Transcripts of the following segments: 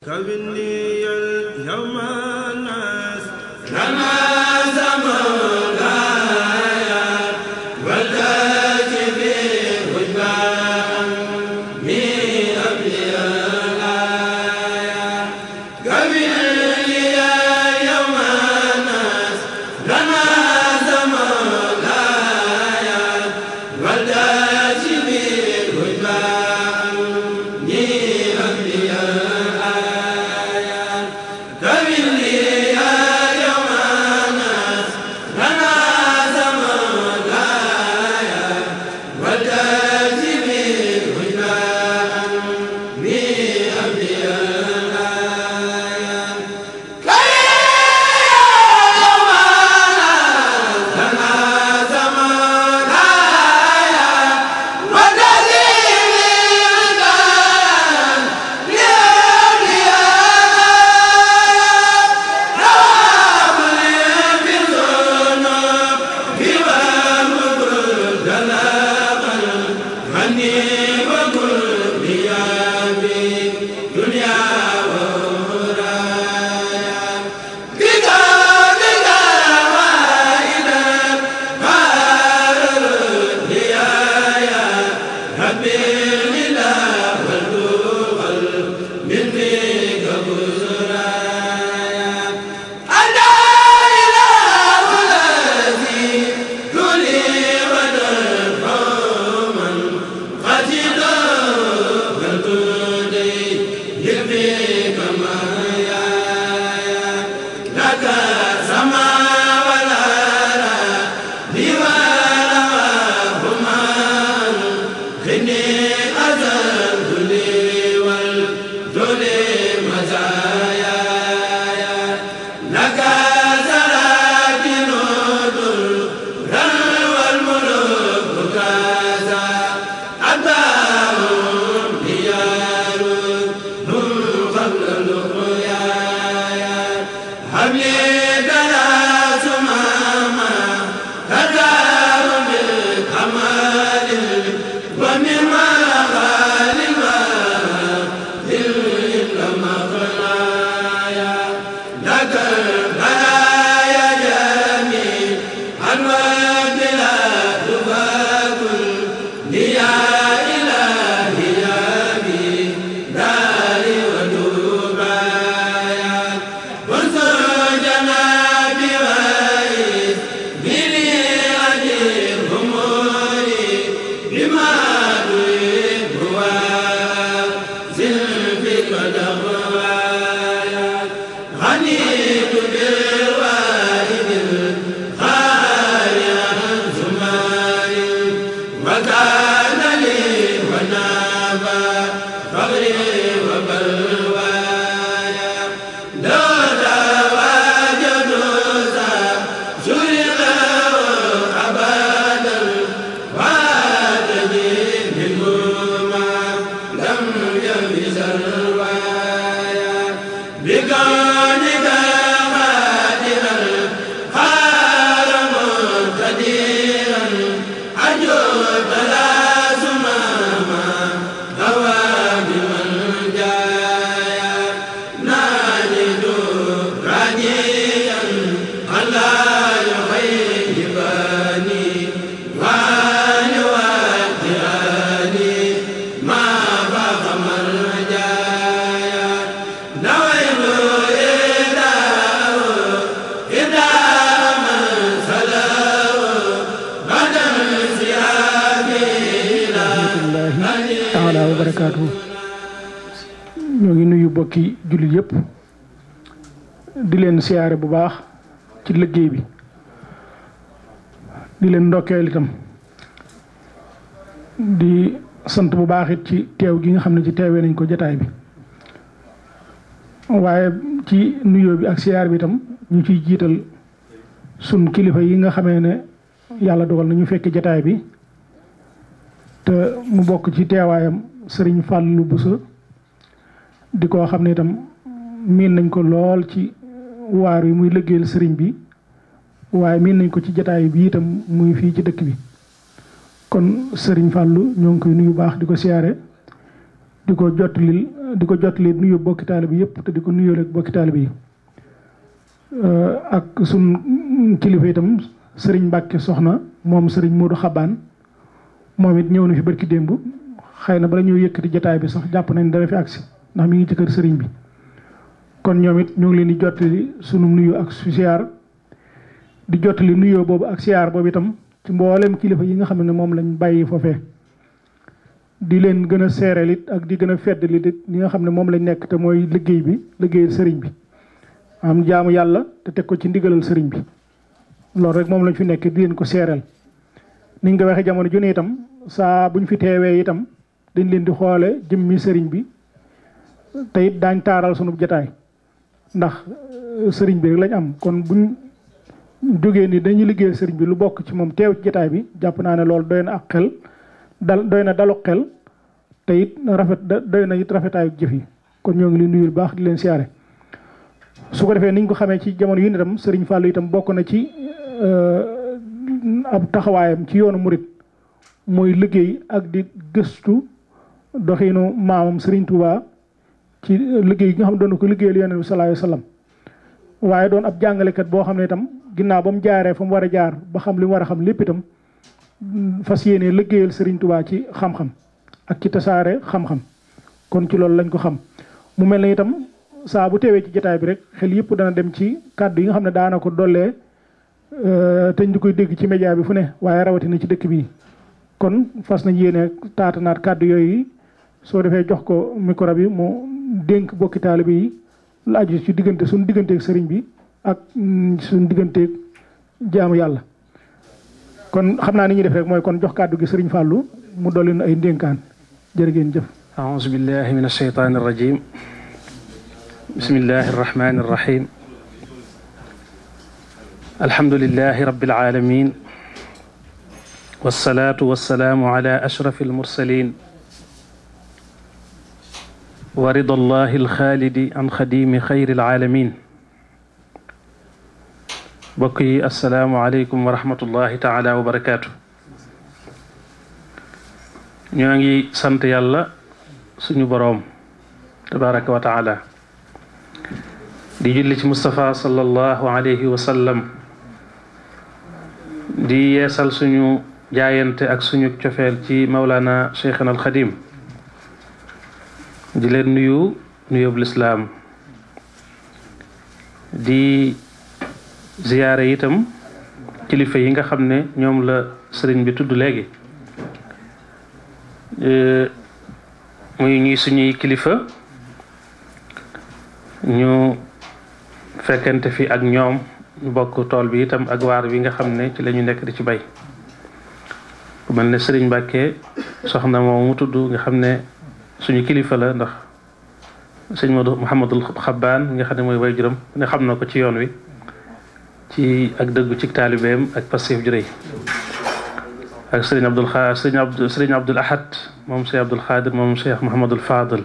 كوني اليوم الناس taala wa barakaatu ñoo ngi nuyu bokki jullit yëpp di leen siyaare bu baax ci liggéey bi di leen ndokkeel itam di sant bu baax it ci teew gi nga xam ne ci teewee nañ ko jataay bi waaye ci nuyoo bi ak siyaar bi itam ñu ciy jiital sun kilifa yi nga xamee ne yàlla dogal na ñu fekk jataay bi te mu bokk ci teewaayam sëriñ Fàllu Buso di ko xam ne itam miin nañ ko lool ci waar wi muy liggéeyal sëriñ bi waaye miin nañ ko ci jataay bi itam muy fii ci dëkk bi kon sëriñ Fàllu ñoo ngi koy nuyu baax di ko siyaare di ko jottali di ko jottali nuyu bokki taalibe bi yëpp te di ko nuyoo rek bokki taalibe yi ak sun kilifa itam sëriñ Mbàkke soxna moom sëriñ Moodu Xabaan moom it ñëw na fi barki démb xëy na bala ñëw yëkkati jataay bi sax jàpp nañ dana fi agsi ndax mi ngi ci kër sëriñ bi kon ñoom it ñoo ngi leen di jottali sunu nuyu ak su siyaar di jottali nuyoo boobu ak siyaar boobu itam ci mboolem kilifa yi nga xam ne moom lañ bàyyi foofee di leen gën a seereel it ak di gën a feddali it li nga xam ne moom lañ nekk te mooy liggéey bi liggéeyal sëriñ bi am jaamu yàlla te teg ko ci ndigalal sëriñ bi loolu rek moom lañ fi nekk di leen ko seereel ni nga ko waxee jamono ju ne itam saa buñ fi teewee itam dañ leen di xoole jëmmi sëriñ bi te it daañ taaral sunu jataay ndax sëriñ bi rek lañ am kon buñ jógee ni dañuy liggéeyal sëriñ bi lu bokk ci moom teew ci jataay bi jàpp naa ne loolu doy na ak xel dal doy na dalu xel te it rafet doy na it rafetaayu jëf yi kon ñoo ngi leen nuyul baax di leen siyaare su ko defee niñ ko xamee ci jamono yu ne itam sëriñ Fallou itam bokk na ci ab taxawaayam ci yoonu murit mooy liggéey ak di gëstu doxinu maamam sëriñ Touba ci liggéey gi nga xam ne doon ko liggéeyal yonent bi sallallahu alayhi wasallam waaye doon ab jàngalekat boo xam ne itam ginnaaw ba mu jaaree fa mu war a jaar ba xam li mu war a xam lépp itam fas yéene liggéeyal sëriñ Touba ci xam-xam ak ci tasaare xam-xam kon ci loolu lañ ko xam mu mel ne itam saa bu teewee ci jotaay bi rek xel yëpp dana dem ci kàddu yi nga xam ne daana ko dollee te ñu koy dégg ci média bi fu ne waaye rawatina ci dëkk bi kon fas nañ yéene taatanaat kàddu yooyu soo defee jox ko micro bi mu dénk bokki taalibe yi lu aju ci diggante suñu digganteeg sëriñ bi ak suñu digganteeg jaamu yàlla kon xam naa ni ñuy def rek mooy kon jox kàddu gi sëriñ Fallou mu dolli ay ndénkaan jërë ngeen jëf أعوذ بالله من الشيطان الرجيم بسم الله الرحمن الرحيم الحمد لله رب العالمين والصلاة والسلام على أشرف المرسلين ورضا الله الخالد عن خديم خير العالمين بقي السلام عليكم ورحمة الله تعالى وبركاته ñoo sant yàlla suñu boroom tabaraka wa taala di julli ci Moustapha sallallahu alayhi wa sallam di yeesal suñu jaayante ak suñu cofeel ci Maulana Cheikhana al Xadim di leen nuyu nuyób lislaam di ziyaare itam kilifa yi nga xam ne ñoom la sëriñ bi tudd léegi muy ñuy suñuy kilifa ñu fekkente fi ak ñoom ñu bokk tool bi itam ak waar bi nga xam ne ci la ñu nekk di ci bay ku mel ne sëriñ Mbàkke soxna moom mu tudd nga xam ne suñu kilifa la ndax sëñ Modou Mouhamadul Xabbaan nga xam ne mooy way juróom ne xam na ko ci yoon wi ci ak dëggu ci taalibeem ak passif ju rëy ak sëriñ Abdul Xa sëriñ Abdul sëriñ Abdul Ahad moom Cheikh Abdul Xaadir moom Cheikh Mouhamadul Fadil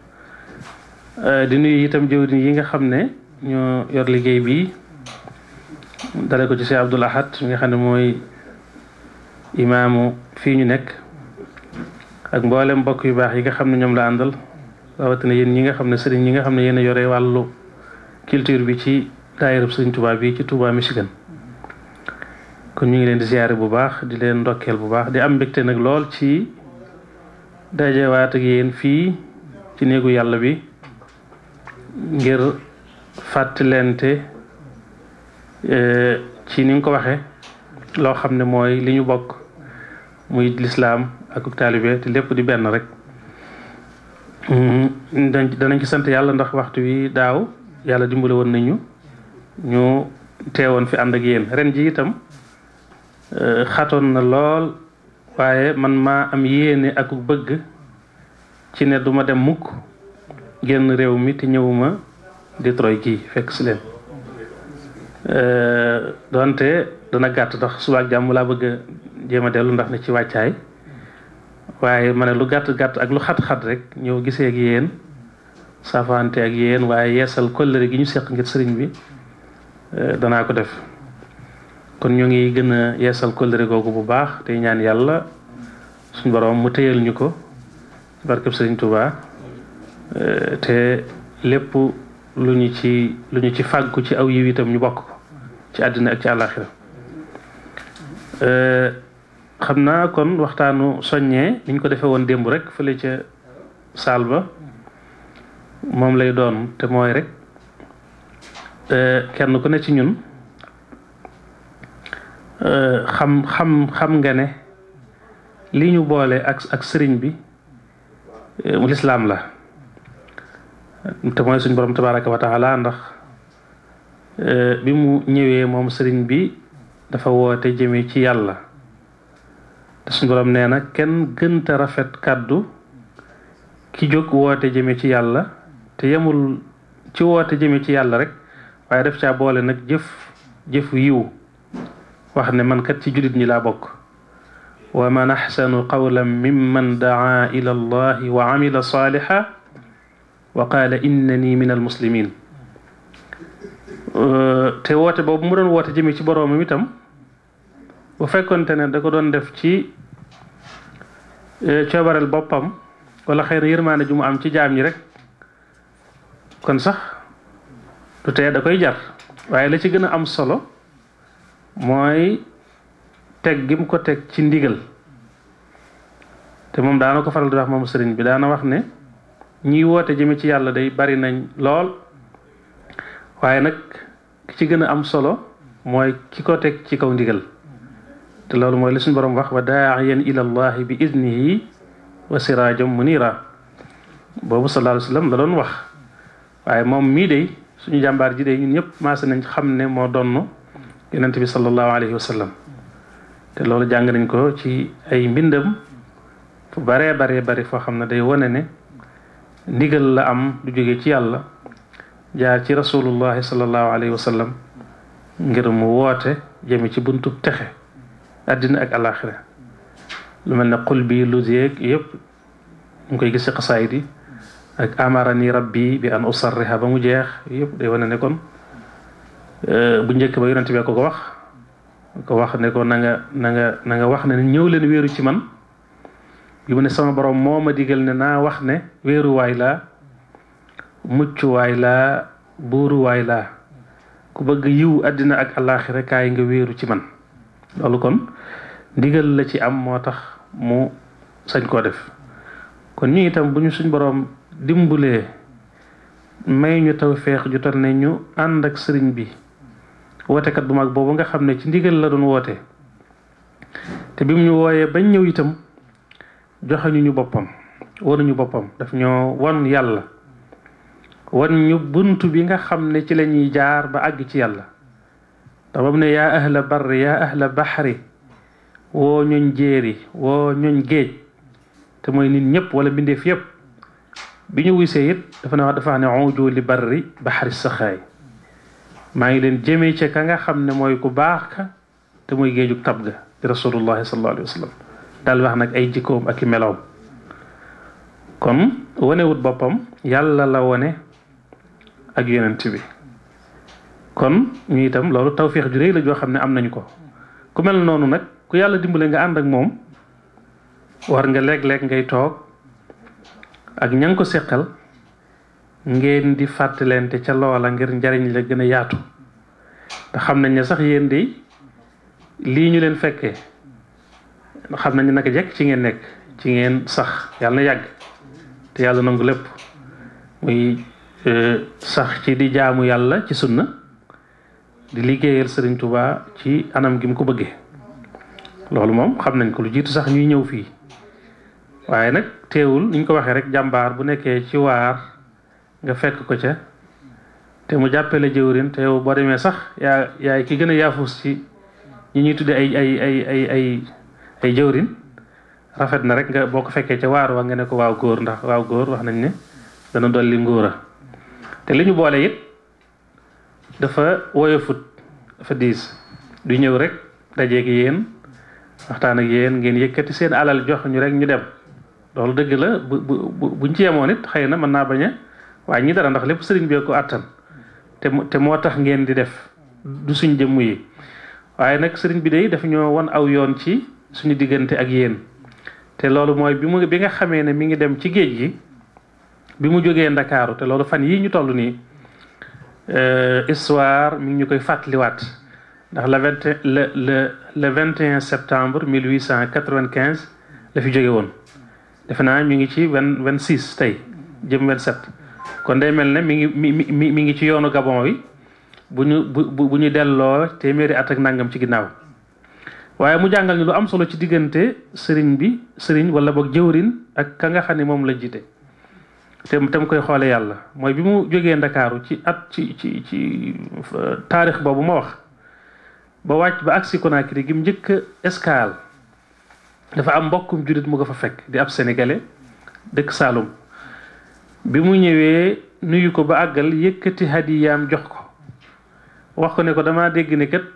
di nuyu itam jëwriñ yi nga xam ne ñoo yor liggéey bi dale ko ci Cheikh Abdul Ahad mi nga xam ne mooy imaamu fii ñu nekk ak mboolem mbokk yu baax yi nga xam ne ñoom la àndal rawatina yéen ñi nga xam ne sëriñ ñi nga xam ne yéen a yore wàllu culture bi ci daayirab sëriñ Touba bi ci Touba Michigan kon ñu ngi leen di ziyaare bu baax di leen ndokkeel bu baax di am mbégte nag lool ci dajewaat ak yéen fii ci néegu yàlla bi ngir fàttalente ci ni nga ko waxe loo xam ne mooy li ñu bokk muy lislaam ak taalibe te lépp di benn rek danañ ci sant yàlla ndax waxtu wi daaw yàlla dimbale woon nañu ñu teewoon fi ànd ak yéen ren ji itam xatoon na lool waaye man maa am yéene ak bëgg ci ne duma dem mukk génn réew mi te ñëwuma Detroit gii fekk si leen donte dana gàtt ndax suba ak jàmm laa bëgg a jéem a dellu ndax ne ci wàccaay waaye ma ne lu gàtt gàtt ak lu xat-xat rek ñëw gisee ak yéen safante ak yéen waaye yeesal kóllëre gi ñu seq ngir sëriñ bi danaa ko def kon ñu ngi gën a yeesal kóllëre googu bu baax tey ñaan yàlla suñ borom mu téyal ñu ko barkeb sëriñ Touba te lépp lu ñu ci lu ñu ci fàggu ci aw yiw itam ñu bokk ko ci àddina ak ci àllaaxira xam naa kon waxtaanu soññee niñ ko defee woon démb rek fële ca saal ba moom lay doon te mooy rek kenn ku ne ci ñun xam xam xam nga ne li ñu boole ak ak sëriñ bi mu lislaam la te mooy suñ borom tabaraka wa taala ndax bi mu ñëwee moom sëriñ bi dafa woote jëme ci yàlla te suñ borom nee na kenn gënta rafet kàddu ki jóg woote jëme ci yàlla te yemul ci woote jëme ci yàlla rek waaye def caa boole nag jëf jëf yiw wax ne man kat ci jullit ñi laa bokk wa man axsanu qawlan mimman daa ila allahi wa amila saaliha wa qaala innani min almuslimin te woote boobu mu doon woote jëme ci boroomam itam bu fekkonte ne da ko doon def ci coobareel boppam wala xëy na yërmaane ju mu am ci jaam ñi rek kon sax du tee da koy jar waaye la ci gën a am solo mooy teg gi mu ko teg ci ndigal te moom daana ko faral di wax moom sëriñ bi daana wax ne ñiy woote jëme ci yàlla day bari nañ lool waaye nag ki ci gën a am solo mooy ki ko teg ci kaw ndigal te loolu mooy li suñu borom wax wa daa'iyan ila allahi bi idnihi wa siraajam munira boobu sallallahu alayhi wa sallam la doon wax waaye moom mii de suñu jàmbaar ji de ñun ñëpp maase nañ xam ne moo donn yonent bi sallallahu alayhi wa sallam te loolu jàng nañ ko ci ay mbindam fu baree baree bari foo xam ne day wone ne ndigal la am du jóge ci yàlla jaar ci rasulullahi sallallahu alayhi wa sallam ngir mu woote jëme ci buntub texe àddina ak alaxira lu mel ne xul bi lu yeeg yëpp ñu koy gis ci xasaayid yi ak amarani rabbi bi an usarriha ba mu jeex yëpp day wane ne kon bu njëkk ba yonent bee ko ko wax ko wax ne ko na nga na nga na nga wax ne ñëw leen wéeru ci man bi mu ne sama borom moo ma digal ne naa wax ne wéeruwaay laa muccuwaay laa buuruwaay laa ku bëgg yiw àddina ak alaxira kaay nga wéeru ci man loolu kon ndigal la ci am moo tax mu sañ koo def kon ñu itam bu ñu suñ boroom dimbulee may ñu taw feex ju toll ne ñu ànd ak sëriñ bi wootekat bu mag boobu nga xam ne ci ndigal la doon woote te bi mu ñu wooyee bañ ñëw itam joxeñu ñu boppam wanuñu boppam daf ñoo won yàlla wan ñu bunt bi nga xam ne ci la ñuy jaar ba àgg ci yàlla ndax ba mu ne yaa ahla barri yaa ahla baxri woo ñoñ jéeri woo ñoñ géej te mooy nit ñëpp wala mbindeef yëpp bi ñu wisee it dafa ne wax dafa ne uju li barri baxri saxaay maa ngi leen jëmee ca ka nga xam ne mooy ku baax ka te mooy géejug tab ga di rasulullahi sallallahu alayhi wa sallam daal wax nag ay jikkoom ak i meloom kon wonewut boppam yàlla la wone ak yonent bi kon ñu itam loolu tawféex ju réy la joo xam ne am nañu ko ku mel noonu nag ku yàlla dimbale nga ànd ak moom war nga léeg-léeg ngay toog ak ña nga ko seqal ngeen di fàttalente ca loola ngir njariñ la gën a yaatu te xam nañ ne sax yéen de lii ñu leen fekkee xam nañ ne naka jekk ci ngeen nekk ci ngeen sax yàlla na yàgg te yàlla nangu lépp muy sax ci di jaamu yàlla ci sunna di liggéeyal Sëriñ Tuubaa ci anam gi mu ko bëggee loolu moom xam nañ ko lu jiitu sax ñuy ñëw fii waaye nag teewul ni ñu ko waxee rek jàmbaar bu nekkee ci waar nga fekk ko ca te mu jàppee la jëwrin te yow boo demee sax yaa yaay ki gën a yaafus ci ñi ñuy tudde ay ay ay ay ay ay jëwrin rafet na rek nga boo ko fekkee ca waar wa nga ne ko waaw góor ndax waaw góor wax nañ ne dana dolli ngóora te li ñu boole it dafa woyofut dafa diis du ñëw rek dajeeg yéen waxtaan ak yéen ngeen yëkkati seen alal jox ñu rek ñu dem loolu dëgg la bu bu buñ ci yemoon it xëy na mën naa bañ a waaye ñi dara ndax lépp sëriñ bee ko àttan te te moo tax ngeen di def du suñ jëmm yi waaye nag sëriñ bi day dafa ñoo won aw yoon ci suñu diggante ak yéen te loolu mooy bi mu bi nga xamee ne mi ngi dem ci géej gi bi mu jógee ndakaaru te loolu fan yii ñu toll nii histoire mi ngi ñu koy fàttaliwaat ndax le vingt le le le vingt et un septembre mille huit cent quatre-vingt-quinze la fi jóge woon defe naa ñu ngi ci vingt vingt six tey jëm vingt sept kon day mel ne mi ngi mi mi mi ngi ci yoonu Gabon wi bu ñu bu bu ñu delloo téeméeri at ak nangam ci ginnaaw waaye mu jàngal ñu lu am solo ci diggante sëriñ bi sëriñ wala boog jëwrin ak ka nga xam ne moom la jiite te tam koy xoole yàlla mooy bi mu jógee ndakaaru ci at ci ci ci taarix boobu ma wax ba wàcc ba agsi Conakry gi mu njëkk escale dafa am mbokkum jullit mu ko fa fekk di ab sénégalais dëkk Saloum bi mu ñëwee nuyu ko ba àggal yëkkati hadiyaam jox ko wax ko ne ko damaa dégg ne kat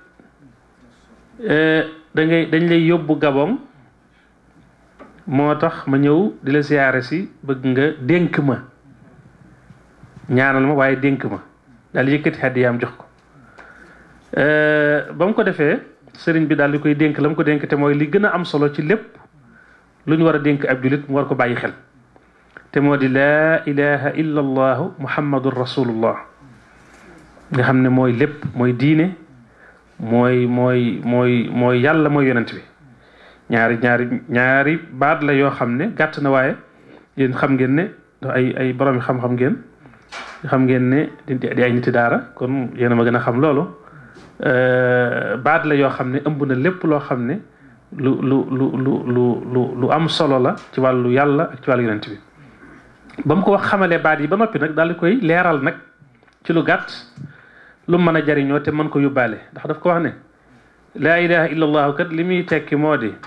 da ngay dañ lay yóbbu Gabon moo tax ma ñëw di la siyaare si bëgg nga dénk ma ñaanal ma waaye dénk ma daal yëkkati hadiyaam jox ko ba mu ko defee sëriñ bi daal di koy dénk la mu ko dénk te mooy li gën a am solo ci lépp lu ñu war a dénk ab jullit mu war ko bàyyi xel te moo di laa ilaha illa allahu muhammadun rasulullah nga xam ne mooy lépp mooy diine mooy mooy mooy mooy yàlla mooy yonent bi ñaari ñaari ñaari baat la yoo xam ne gàtt na waaye yéen xam ngeen ne ay ay borom xam-xam ngeen xam ngeen ne di ay niti daara kon yéen a ma gën a xam loolu baat la yoo xam ne ëmb na lépp loo xam ne lu lu lu lu lu lu am solo la ci wàllu yàlla ak ci wàllu yonent bi ba mu ko wax xamalee baat yi ba noppi nag daal di koy leeral nag ci lu gàtt lu mën a jariñoo te mën ko yóbbaale ndax daf ko wax ne laa ilaha illa allahu kat li muy tekki moo di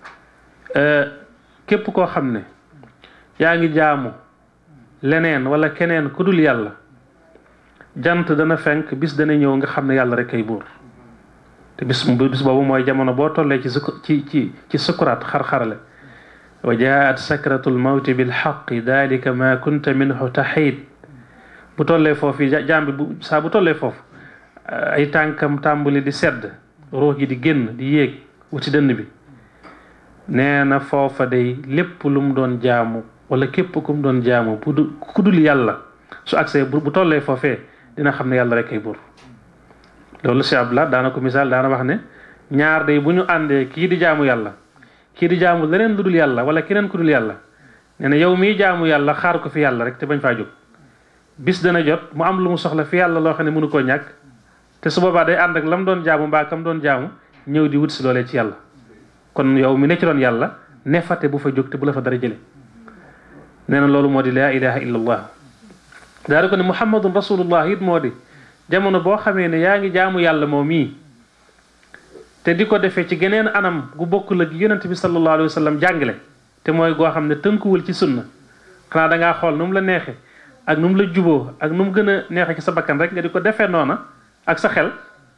képp koo xam ne yaa ngi jaamu leneen wala keneen ku dul yàlla jant dana fenk bis dana ñëw nga xam ne yàlla rek kay buur te bis bis boobu mooy jamono boo tollee ci ci ci ci sukuraat xar-xarale wa jaat sakratul mawti bil xaqi dalika ma kunta minhu taxiid bu tollee foofu jaam bi bu saa bu tollee foofu ay tànkam tàmbali di sedd ruux gi di génn di yéeg wuti dënn bi nee na foofa day lépp lu mu doon jaamu wala képp ku mu doon jaamu bu du ku dul yàlla su agsee bu tollee foofee dina xam ne yàlla rek ay buur loolu si abdullah daana ko misaal daana wax ne ñaar day bu ñu àndee kii di jaamu yàlla kii di jaamu leneen lu dul yàlla wala keneen ku dul yàlla nee na yow miy jaamu yàlla xaar ko fi yàlla rek te bañ faa jóg bis dana jot mu am lu mu soxla fi yàlla loo xam ne mënu koo ñàkk te su boobaa day ànd ak lam doon jaamu mbaa kam doon jaamu ñëw di wut si loolee ci yàlla kon yow mi ne ci doon yàlla ne fate bu fa jóg te bu la fa dara jële nee na loolu moo di laa ilaha illa allah daal ko ne muhammadun rasulullah it moo di jamono boo xamee ne yaa ngi jaamu yàlla moom mii te di ko defee ci geneen anam gu bokkul ak yonent bi sallallahu alayhi wa sallam jàngale te mooy goo xam ne tënkuwul ci sunna xanaa dangaa xool nu mu la neexe ak nu mu la juboo ak nu mu gën a neexe ci sa bakkan rek nga di ko defee noona ak sa xel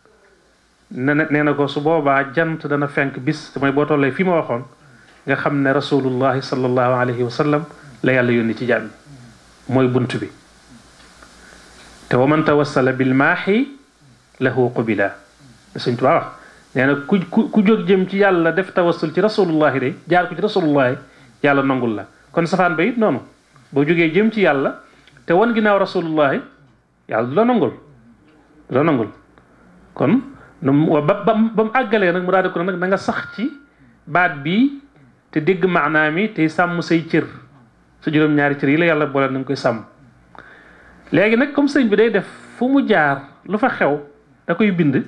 ne nee na ko su boobaa jant dana fenk bis te mooy boo tollee fi ma waxoon nga xam ne rasulullahi sallallahu alayhi wa sallam la yàlla yónni ci jàmm mooy bunt bi te wa man tawassala bil maaxi lahu qubila Sëñ Tuubaa wax nee na ku ku ku jóg jëm ci yàlla def tawassul ci rasulullahi de jaar ko ci rasulullahi yàlla nangul la kon safaan ba it noonu boo jógee jëm ci yàlla te wan ginnaaw rasulullahi yàlla du la nangul du la nangul kon ba ba ba mu àggalee nag mu daal di ko nag na nga sax ci baat bi te dégg maanaam yi tey sàmm say cër sa juróom-ñaari cër yi la yàlla boole na nga koy sàmm léegi nag comme sëñ bi day def fu mu jaar lu fa xew da koy bind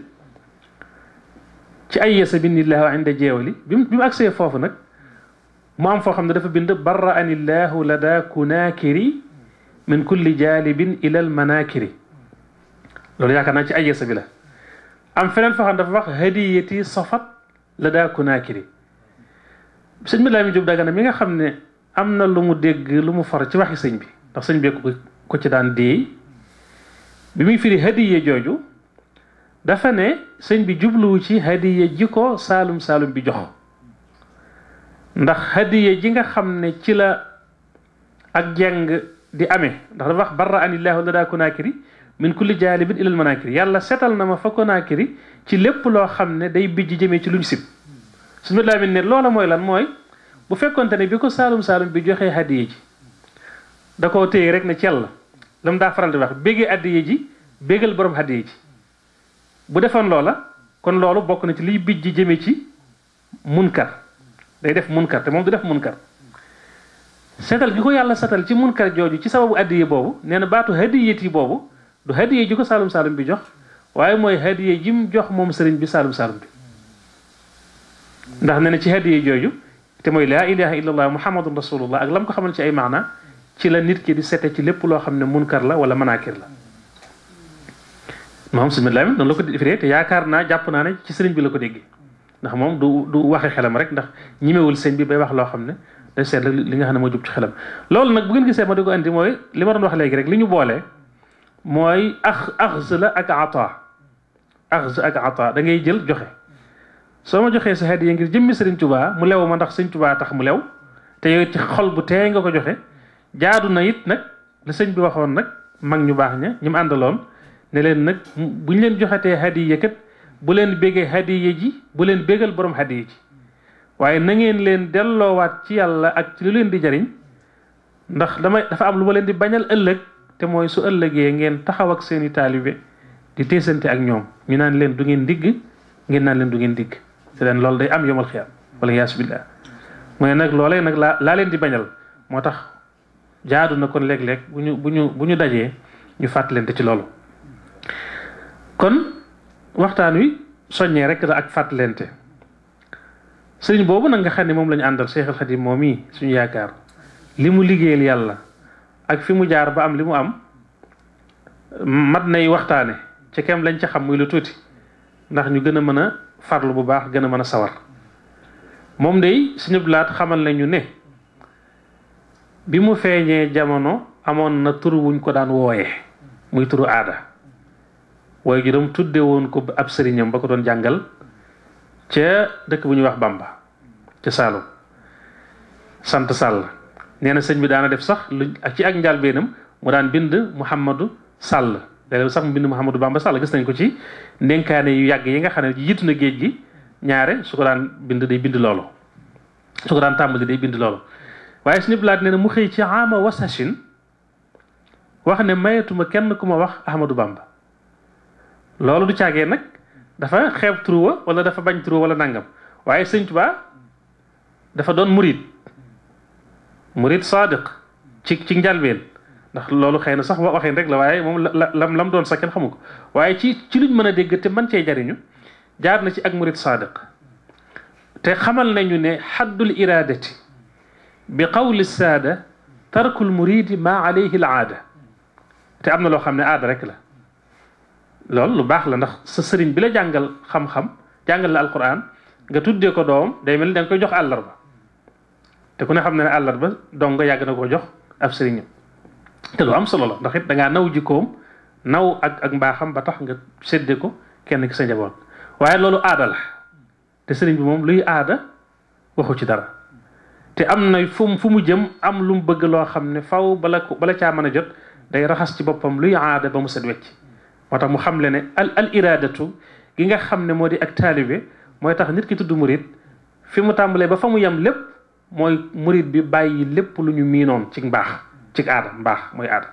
ci ay yesa bindillahu inda jeewali bi mu bi mu agsee foofu nag mu am foo xam ne dafa bind barra anillahu lada kunaakiri min kulli jaalibin ila al manakiri loolu yaakaar naa ci ay yesa bi la am feneen foo xam ne dafa wax hadiyati safat lada kunaakiri sëñ bi laa mi jub dagana mi nga xam ne am na lu mu dégg lu mu for ci waxi sëñ bi ndax sëñ bi ko ko ci daan déey bi muy firi hadiye jooju dafa ne sëñ bi jubluwu ci hadiye ji ko saalum saalum bi jox ndax hadiye ji nga xam ne ci la ak jeng di amee ndax dafa wax barra anillahu lada kunaakiri min kulli jaalibin ilal manakiri yàlla setal na ma fa kunaakiri ci lépp loo xam ne day bijj jëmee ci luñ sib suñu laamin ne loola mooy lan mooy bu fekkonte ne bi ko saalum saalum bi joxee hadiye ji da koo téye rek ne cell la la mu daa faral di wax béggee addiye ji béggal borom addiye ji bu defoon loola kon loolu bokk na ci liy bij ji jëme ci munkar day def munkar te moom du def munkar setal gi ko yàlla setal ci munkar jooju ci sababu addiye boobu nee na baatu hadiyet yi boobu du hadiye ji ko saalum saalum bi jox waaye mooy hadiye ji mu jox moom sëriñ bi saalum saalum bi ndax nee na ci hadiye jooju te mooy laa ilaha illallah muhammadun rasulullah ak lam ko xamal ci ay maana ci la nit ki di sete ci lépp loo xam ne munkar la wala manaakir la moom sëñ Lamin noonu la ko defee te yaakaar naa jàpp naa ne ci sëriñ bi la ko déggee ndax moom du du waxe xelam rek ndax ñimewul sëñ bi bay wax loo xam ne day seet li nga xam ne moo jub ci xelam loolu nag bu ngeen gisee ma di ko andi mooy li ma doon wax léegi rek li ñu boole mooy ax axz la ak ata axz ak ata da ngay jël joxe soo ma joxee sa hadiya ngir jëmmi sëriñ Tuubaa mu lew ma ndax sëriñ Tuubaa tax mu lew te yow ci xol bu teey nga ko joxe jaadu na it nag la sëñ bi waxoon nag mag ñu baax ña ñu mu àndaloon ne leen nag bu ñu leen joxetee hadiya kat bu leen béggee hadiya ji bu leen bégal borom hadiya ji waaye na ngeen leen delloowaat ci yàlla ak ci lu leen di jariñ ndax damay dafa am lu ma leen di bañal ëllëg te mooy su ëllëgee ngeen taxaw ak seeni taalibe di teesante ak ñoom ñu naan leen du ngeen digg ngeen naan leen du ngeen digg te leen loolu day am yomal xiyaam wala yaasu billah mu ne nag loolee nag laa laa leen di bañal moo tax jaadu na kon léeg-léeg bu ñu bu ñu bu ñu dajee ñu fàttalante ci loolu kon waxtaan wi soññee rek la ak fàttalante sëriñ boobu nag nga xam ne moom la ñu àndal Cheikh al Khadim moom mii suñu yaakaar li mu liggéeyal yàlla ak fi mu jaar ba am li mu am mat nay waxtaane ci kem lañ ca xam muy lu tuuti ndax ñu gën a mën a farlu bu baax gën a mën a sawar moom day suñu blaat xamal nañu ne bi mu feeñee jamono amoon na tur wuñ ko daan wooye muy turu aada waaye juróom tudde woon ko ab sëriñam ba ko doon jàngal ca dëkk bu ñuy wax Bamba ca Saalum sant Sall nee na sëñ bi daana def sax lu ci ak njàlbeenam mu daan bind Mouhamadou Sall léeg sax mu bind Mouhamadou Bamba Sall gis nañ ko ci ndénkaane yu yàgg yi nga xam ne jiitu na géej gi ñaare su ko daan bind day bind loolu su ko daan tàmbali day bind loolu waaye suñu blaat nee na mu xëy ci ama wasachin wax ne mayetuma kenn ku ma wax Ahmadou Bamba loolu du caagee nag dafa xeeb turuwa wala dafa bañ turuwa wala nangam waaye sëñ Tuubaa dafa doon murid murid sadiq ci ci njalbeen ndax loolu xëy na sax waxeen rek la waaye moom la lam lam doon sax kenn xamu ko waaye ci ci luñ mën a dégg te man cee jariñu jaar na ci ak murid sadiq te xamal nañu ne xaddul iradati bi qawli saada tarkul muridi ma alayhi al aada te am na loo xam ne aada rek la loolu lu baax la ndax sa sëriñ bi la jàngal xam-xam jàngal la alquran nga tuddee ko doom day mel ni da nga koy jox àllarba te ku ne xam ne ne àllarba dong nga yàgg na koo jox ab sëriñam te lu am solo la ndax it da ngaa naw jikkoom naw ak ak mbaaxam ba tax nga séddee ko kenn ki sa njaboot waaye loolu aada la te sëriñ bi moom luy aada waxu ci dara te am na fu mu fu mu jëm am lu mu bëgg loo xam ne faw bala ko bala caa mën a jot day raxas ci boppam luy aada ba mu set wecc moo tax mu xam le ne al al iradatu gi nga xam ne moo di ak taalibe mooy tax nit ki tudd murid fi mu tàmbalee ba fa mu yem lépp mooy murid bi bàyyi lépp lu ñu miinoon ci mbaax ci aada mbaax mooy aada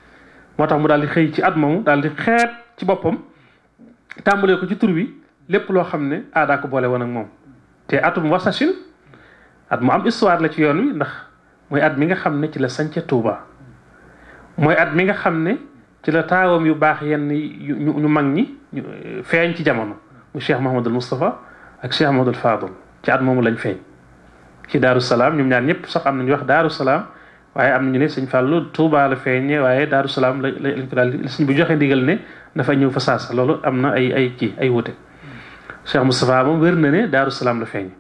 moo tax mu daal di xëy ci at moomu daal di xeet ci boppam tàmbalee ko ci tur wi lépp loo xam ne aadaa ko boole woon ak moom te atum wasachin at mu am histoire la ci yoon wi ndax mooy at mi nga xam ne ci la sañca Tuuba mooy at mi nga xam ne ci la taawam yu baax yenn ñu ñu mag ñi feeñ ci jamono mu Cheikh Mahamadul Moustapha ak Cheikh Mahamadul Fadul ci at moomu lañ feeñ ci Daaru Salaam ñoom ñaar ñëpp sax am nañu wax Daaru Salaam waaye am nañu ne sëñ Fàllu Tuuba la feeñee waaye Daaru Salaam la lañ ko daal sëñ bu joxe ndigal ne dafa ñëw fa saasa loolu am na ay ay kii ay wute Cheikh Moustapha moom wér na ne Daaru Salaam la feeñee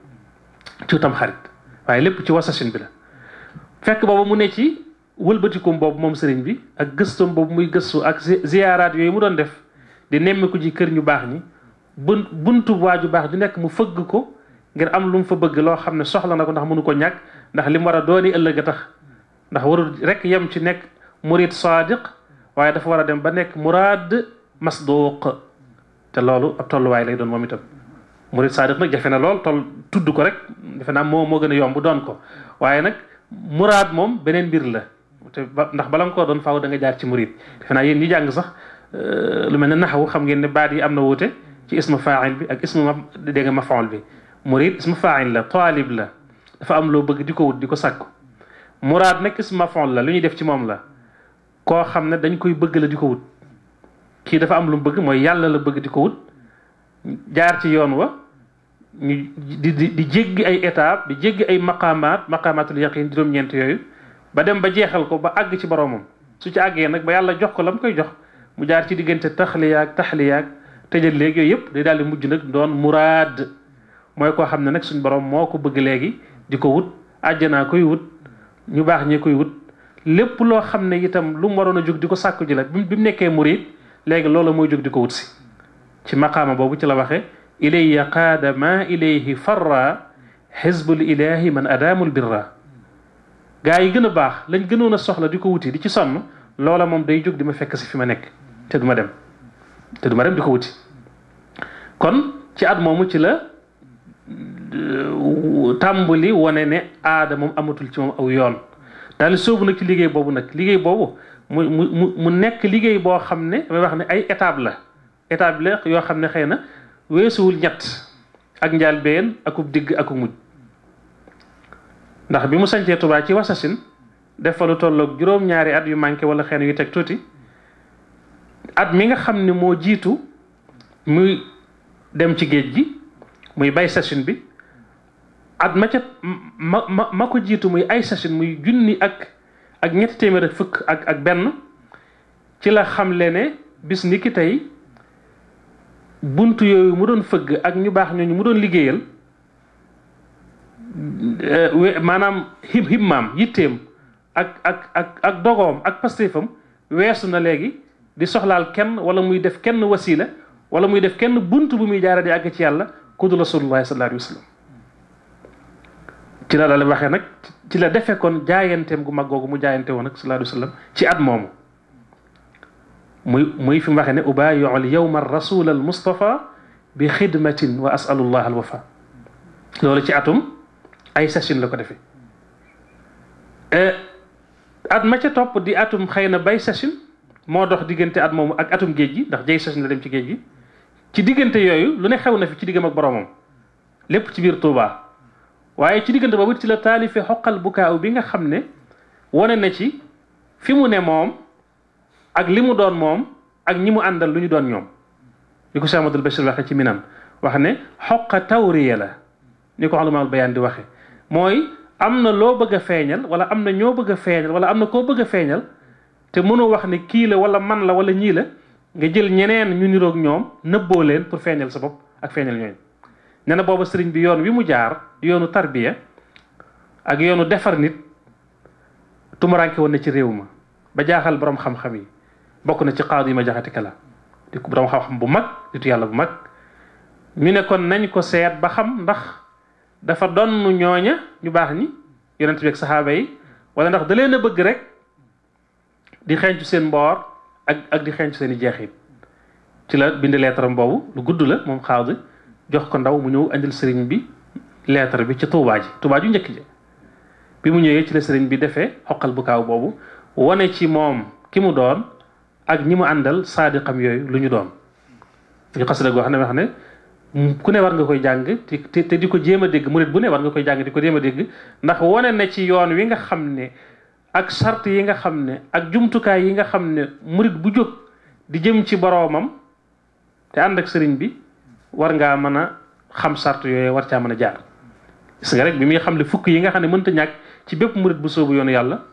ci tam xarit waaye lépp ci wasachin bi la fekk boobu mu ne ci wëlbatikum boobu moom sëriñ bi ak gëstoom boobu muy gëstu ak ziyaaraat yooyu mu doon def di nemmiku ji kër ñu baax ñi bun buntu waaju baax ju nekk mu fëgg ko ngir am lu mu fa bëgg loo xam ne soxla na ko ndax mënu ko ñàkk ndax li mu war a dooni ëllëg a tax ndax warul rek yem ci nekk murid sadiq waaye dafa war a dem ba nekk muraad masduq te loolu ab tolluwaay lay doon moom itam murid sadiq nag jafe na lool toll tudd ko rek defe naa moo moo gën a yomb doon ko waaye nag muraad moom beneen mbir la te ba ndax bala nga koo doon faaw da nga jaar ci murid defe naa yéen ñi jàng sax lu mel ne naxawu xam ngeen ne baat yi am na wuute ci ismu faa'il bi ak ismu ma dégg nga mafaul bi murid ismu faa'il la taalib la dafa am loo bëgg di ko wut di ko sàkku muraad nag ismu mafaul la lu ñuy def ci moom la koo xam ne dañ koy bëgg la di ko wut kii dafa am lu mu bëgg mooy yàlla la bëgg di ko wut jaar ci yoon wa ñu di di di jéggi ay étape di jéggi ay maqaamaat maqaamaatul yaqin juróom-ñeent yooyu ba dem ba jeexal ko ba àgg ci boromam su ci àggee nag ba yàlla jox ko la mu koy jox mu jaar ci diggante taxliyaak taxliyaak tëjal léegi yooyu yëpp day daal di mujj nag doon muraad mooy koo xam ne nag suñ borom moo ko bëgg léegi di ko wut àjjanaa koy wut ñu baax ñee koy wut lépp loo xam ne itam lu mu waroon a jóg di ko sàkku ji la bi mu nekkee murid léegi loolu mooy jóg di ko wut si ci maqaama boobu ci la waxe ilayya qaada ma ilayhi farra xizbul ilahi man adaamul birra gaa yi gën a baax lañ gënoon a soxla di ko wuti di ci sonn loola moom day jóg di ma fekk si fi ma nekk te du ma dem te du ma dem di ko wuti kon ci at moomu ci la tàmbali wane ne aada moom amatul ci moom aw yoon daal soobu nag ci liggéey boobu nag liggéey boobu mu mu mu nekk liggéey boo xam ne damay wax ne ay étape la étape la yoo xam ne xëy na weesuwul ñett ak njaal been akub digg akub mujj ndax bi mu sañcee Tuubaa ci wasasin def fa lu tolloog juróom-ñaari at yu manqué wala xëy na yu teg tuuti at mi nga xam ne moo jiitu muy dem ci géej gi muy bay sasin bi at ma ca ma ma ma ko jiitu muy ay sasin muy junni ak ak ñetti téeméer ak fukk ak ak benn ci la xamle ne bis ni ki tey buntu yooyu mu doon fëgg ak ñu baax ñooñu mu doon liggéeyal maanaam him himmaam yitteem ak ak ak ak dogoom ak pastéefam weesu na léegi di soxlaal kenn wala muy def kenn wasila wala muy def kenn bunt bu muy jaara di àgg ci yàlla ku du rasulullahi sallallahu alayhi wa sallam ci la daal waxee nag ci la defe kon jaayanteem gu mag googu mu jaayante woon nag sallallahu alayhi wa sallam ci at moomu muy muy fi mu waxee ne ubaayiu al yawma rasul al mustafa bi xidmatin wa asalullah al wafa loolu ci atum ay sachin la ko defee at ma ca topp di atum xëy na bay sachin moo dox diggante at moomu ak atum géej gi ndax jay sachin la dem ci géej gi ci diggante yooyu lu ne xew na fi ci diggam ak boromam lépp ci biir Tuubaa waaye ci diggante boobu ci la taalife xoqal bukaaw bi nga xam ne wane na ci fi mu ne moom ak li mu doon moom ak ñi mu àndal lu ñu doon ñoom li ko Cheikh Amadou Bachir waxe ci minan wax ne xoqa tawriya la ni ko xalumaal bayaan di waxe mooy am na loo bëgg a feeñal wala am na ñoo bëgg a feeñal wala am na koo bëgg a feeñal te mënoo wax ne kii la wala man la wala ñii la nga jël ñeneen ñu niroog ñoom nëbboo leen pour feeñal sa bopp ak feeñal ñooñu nee na booba sëriñ bi yoon wi mu jaar di yoonu tarbiya ak yoonu defar nit tumuranke woon na ci réew ma ba jaaxal borom xam-xam yi bokk na ci qaadi yi ma jaxati kala di ko borom xam-xam bu mag ditu yàlla bu mag ñu ne kon nañ ko seet ba xam ndax dafa donn ñooña ñu baax ñi yonent bi ak saxaaba yi wala ndax da leen a bëgg rek di xeeñcu seen mboor ak ak di xeeñcu seen i jeexit ci la bind leetaram boobu lu gudd la moom xaadi jox ko ndaw mu ñëw andil sëriñ bi lettre bi ci tuubaa ji tuubaa ju njëkk ji bi mu ñëwee ci la sëriñ bi defee xoqal bu kaaw boobu wane ci moom ki mu doon ak ñi mu àndal saadiqam yooyu lu ñu doon ñu xasida goo xam ne wax ne ku ne war nga koy jàng te te di ko jéem a dégg murit bu ne war nga koy jàng di ko jéem a dégg ndax wane na ci yoon wi nga xam ne ak sart yi nga xam ne ak jumtukaay yi nga xam ne murit bu jóg di jëm ci boroomam te ànd ak sëriñ bi war ngaa mën a xam sart yooyu war caa mën a jaar gis nga rek bi muy xam ne fukk yi nga xam ne mënta ñàkk ci bépp murit bu soobu yoonu yàlla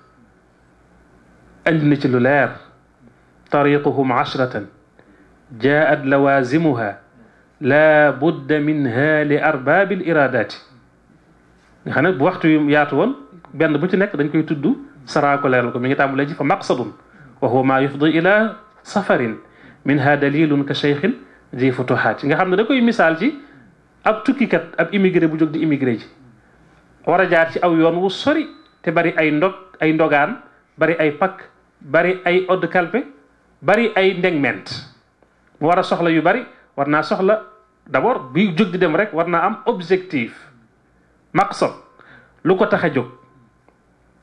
andi na ci lu leer tariquhum ashratan jaat lawazimuha la budda minha li arbaabi l iradati nga xam ne bu waxtu yu yaatu woon benn bu ci nekk dañ koy tudd saraa ko leeral ko mi ngi tàmbalee ji fa maqsadun wa huwa ma yufdi ila safarin minha dalilun ka cheikhin di futuhaat nga xam ne da koy misaal ci ab tukkikat ab immigré bu jóg di immigré ji war a jaar ci aw yoon wu sori te bari ay ndog ay ndogaan bari ay pakk bari ay odd kalpe bari ay ndegment mu war a soxla yu bari war naa soxla d'abord bi jóg di dem rek war naa am objectif maqsad lu ko tax a jóg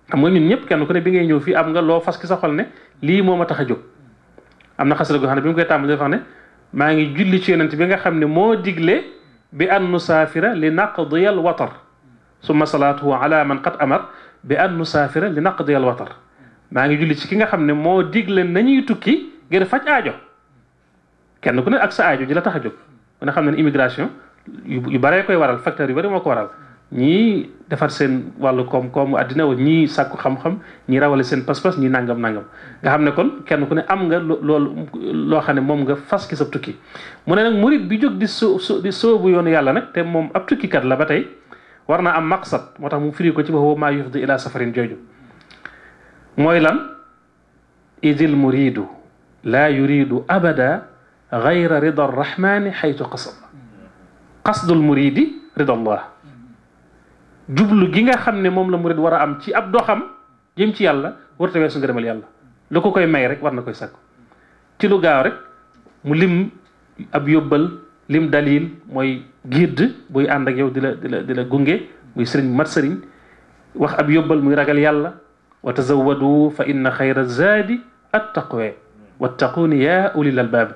xam nga ñun ñëpp kenn ku ne bi ngay ñëw fii am nga loo fas ki sa xol ne lii moo ma tax a jóg am na xasida goo xam ne bi mu koy tàmbali dafa ne maa ngi julli ci yonent bi nga xam ne moo digle bi an nusaafira li naqdiyal watar summa salaatuhu ala man qad amar bi an nusaafira li naqdiyal watar maa ngi julli ci ki nga xam ne moo digle nañuy tukki ngir faj aajo kenn ku ne ak sa aajo ji la tax a jóg ku ne xam ne immigration yu baree koy waral facteur yu bari moo ko waral ñii defar seen wàllu koom-koomu àddina wa ñii sàkku xam-xam ñii rawale seen pas-pas ñii nangam nangam nga xam ne kon kenn ku ne am nga loolu loo xam ne moom nga fas ki sa tukki mu ne nag murit bi jóg di so di soobu yoonu yàlla nag te moom ab tukkikat la ba tey war naa am maqsad moo tax mu firi ko ci boobu maa yufdi ila safarin jooju mooy lan idil muridu laa yuridu abada gayra rida arrahmani xaytu qasad qasdul muridi rida allah jublu gi nga xam ne moom la murid war a am ci ab doxam jëm ci yàlla warta weesu ngërëmal yàlla lu ko koy may rek war na koy sakku ci lu gaaw rek mu lim ab yóbbal lim dalil mooy guide buy ànd ak yow di la di la di la gunge muy sëriñ mat sëriñ wax ab yóbbal muy ragal yàlla wa tazawwadu fa inna xayra zaadi attaqwa wattaquuni yaa ulil albaab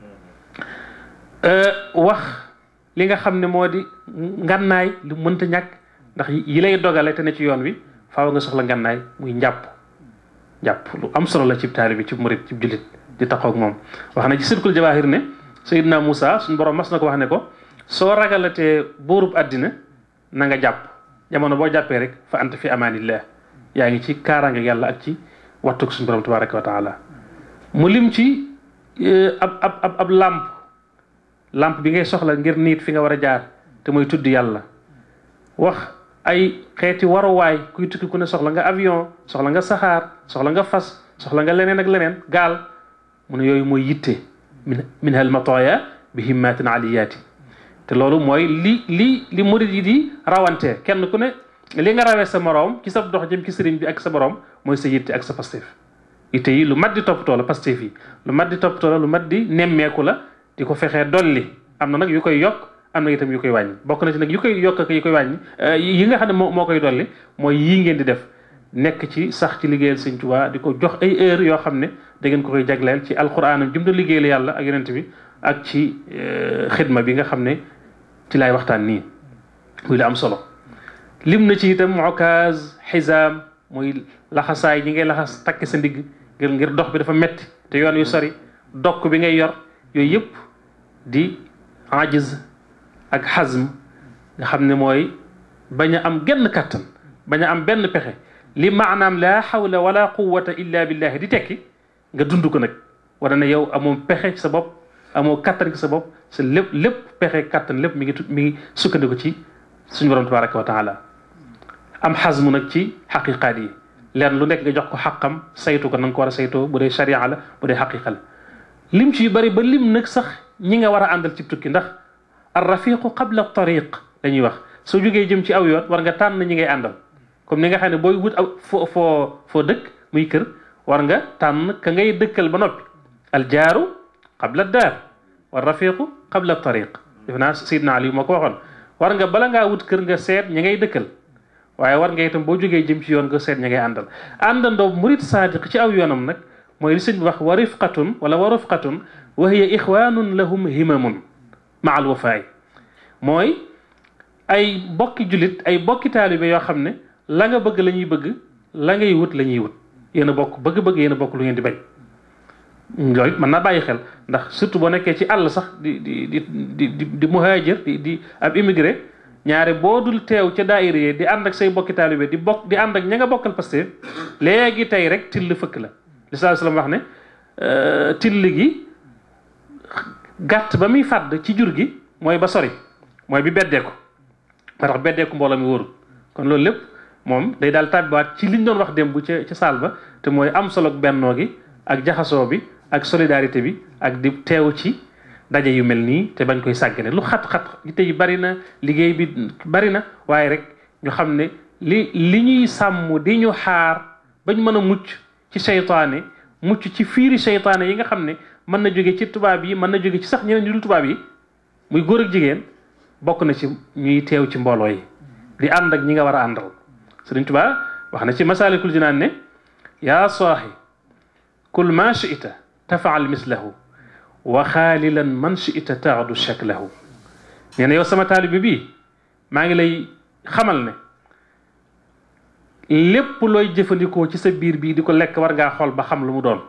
wax li nga xam ne moo di ngànnaay lu mënta ñàkk ndax yi lay dogale te ne ci yoon wi faaw nga soxla ngànnaay muy njàpp njàpp lu am solo la cib taali bi ci murit ci jullit di taxaw ak moom wax na ci sirkul jawaahir ne Seydina Moussa suñu borom mas na ko wax ne ko soo ragalatee buurub àddina na nga jàpp jamono boo jàppee rillah fa anta fi amaanillah yaa ngi ci kaaraange yàlla ak ci wattuk suñu borom tabaraka wa taala mu lim ci ab ab ab ab làmp làmp bi ngay soxla ngir niit fi nga war a jaar te mooy tudd yàlla wax ay xeeti waruwaay kuy tukki ku ne soxla nga avion soxla nga saxaar soxla nga fas soxla nga leneen ak leneen gaal mu ne yooyu mooy yitte min min hal matoya bi himmatin aliyaati te loolu mooy li li li murid yi di rawante kenn ku ne li nga rawee sa moroom ci sa dox jëm ci sëriñ bi ak sa borom mooy sa yitte ak sa pastef yitte yi lu mat di toppatoo la pastef yi lu mat di toppatoo la lu mat di nemmeeku la di ko fexee dolli am na nag yu koy yokk am na itam yu koy wàññi bokk na ci nag yu koy yokk ak yu koy wàññi yi nga xam ne moo moo koy dolli mooy yii ngeen di def nekk ci sax ci liggéeyal Sëñ Tuubaa di ko jox ay heure yoo xam ne da ngeen ko koy jagleel ci alxuraanam jum da liggéeyal yàlla ak yonent bi ak ci xidma bi nga xam ne ci laay waxtaan nii muy la am solo lim na ci itam okaaz xisaam muy laxasaay ñi ngay laxas takk sa ndigg ngir ngir dox bi dafa metti te yoon yu sori dokk bi ngay yor yooyu yëpp di ajiz ak xazm nga xam ne mooy bañ a am genn kàttan bañ a am benn pexe li maanaam laa xawla wala quwata illa billahi di tekki nga dund ko nag wala ne yow amoo pexe ci sa bopp amoo kàttan ci sa bopp sa lépp lépp pexe kàttan lépp mi ngi mi ngi sukkandiku ci suñu borom tabaraka wa taala am xazmu nag ci xaqiqaat yi leen lu nekk nga jox ko xaqam saytu ko na nga ko war a saytoo bu dee sharia la bu dee xaqiqa la lim ci yu bari ba lim nag sax ñi nga war a àndal ci tukki ndax ar rafiqu qabla tariq dañuy wax soo jógee jëm ci aw yoon war nga tànn ñi ngay àndal comme ni nga xam ne booy wut aw foo foo foo dëkk muy kër war nga tànn ka ngay dëkkal ba noppi al jaaru qabla daar war rafiqu qabla tariq def naa Seydina Ali moo ko waxoon war nga bala ngaa wut kër nga seet ñi ngay dëkkal waaye war nga itam boo jógee jëm ci yoon nga seet ña ngay àndal àndandoo murid saadiq ci aw yoonam nag mooy li sëñ bi wax wa rifqatun wala wa rifqatun wa hiya ixwanun lahum himamun ma al wafaay mooy ay bokki jullit ay bokki taalibe yoo xam ne la nga bëgg la ñuy bëgg la ngay wut la ñuy wut yéen a bokk bëgg-bëgg yéen a bokk lu ngeen di bañ loolu mën naa bàyyi xel ndax surtout boo nekkee ci àll sax di di di di di di muhaajir di di ab immigré ñaare boo dul teew ca daayira yi di ànd ak say bokki taalibe di bokk di ànd ak ña nga bokkal Pastef léegi tey rek till fëkk la li saa sallam wax ne till gi gàtt ba muy fàdd ci jur gi mooy ba sori mooy bi beddeeku moo tax beddeeku mbooloo mi wóorul kon loolu lépp moom day daal tàbbiwaat ci liñ doon wax démb ca ca saal ba te mooy am solo bennoo gi ak jaxasoo bi ak solidarité bi ak di teew ci daje yu mel nii te bañ koy sàggane lu xat-xat yitte yi bari na liggéey bi bari na waaye rek ñu xam ne li li ñuy sàmm di ñu xaar bañ mën a mucc ci seytaane mucc ci fiiri seytaane yi nga xam ne mën na jóge ci tubaab yi mën na jóge ci sax ñeneen ñu dul tubaab yi muy góor ak jigéen bokk na ci ñuy teew ci mbooloo yi di ànd ak ñi nga war a àndal Sëriñ Tuubaa wax na ci masaalikul jinaan ne yaa saaxi kul ma chita tafaal mislahu wa xaalilan man chita taadu shaklahu nee na yow sama taalibe bii maa ngi lay xamal ne lépp looy jëfandikoo ci sa biir bii di ko lekk war ngaa xool ba xam lu mu doon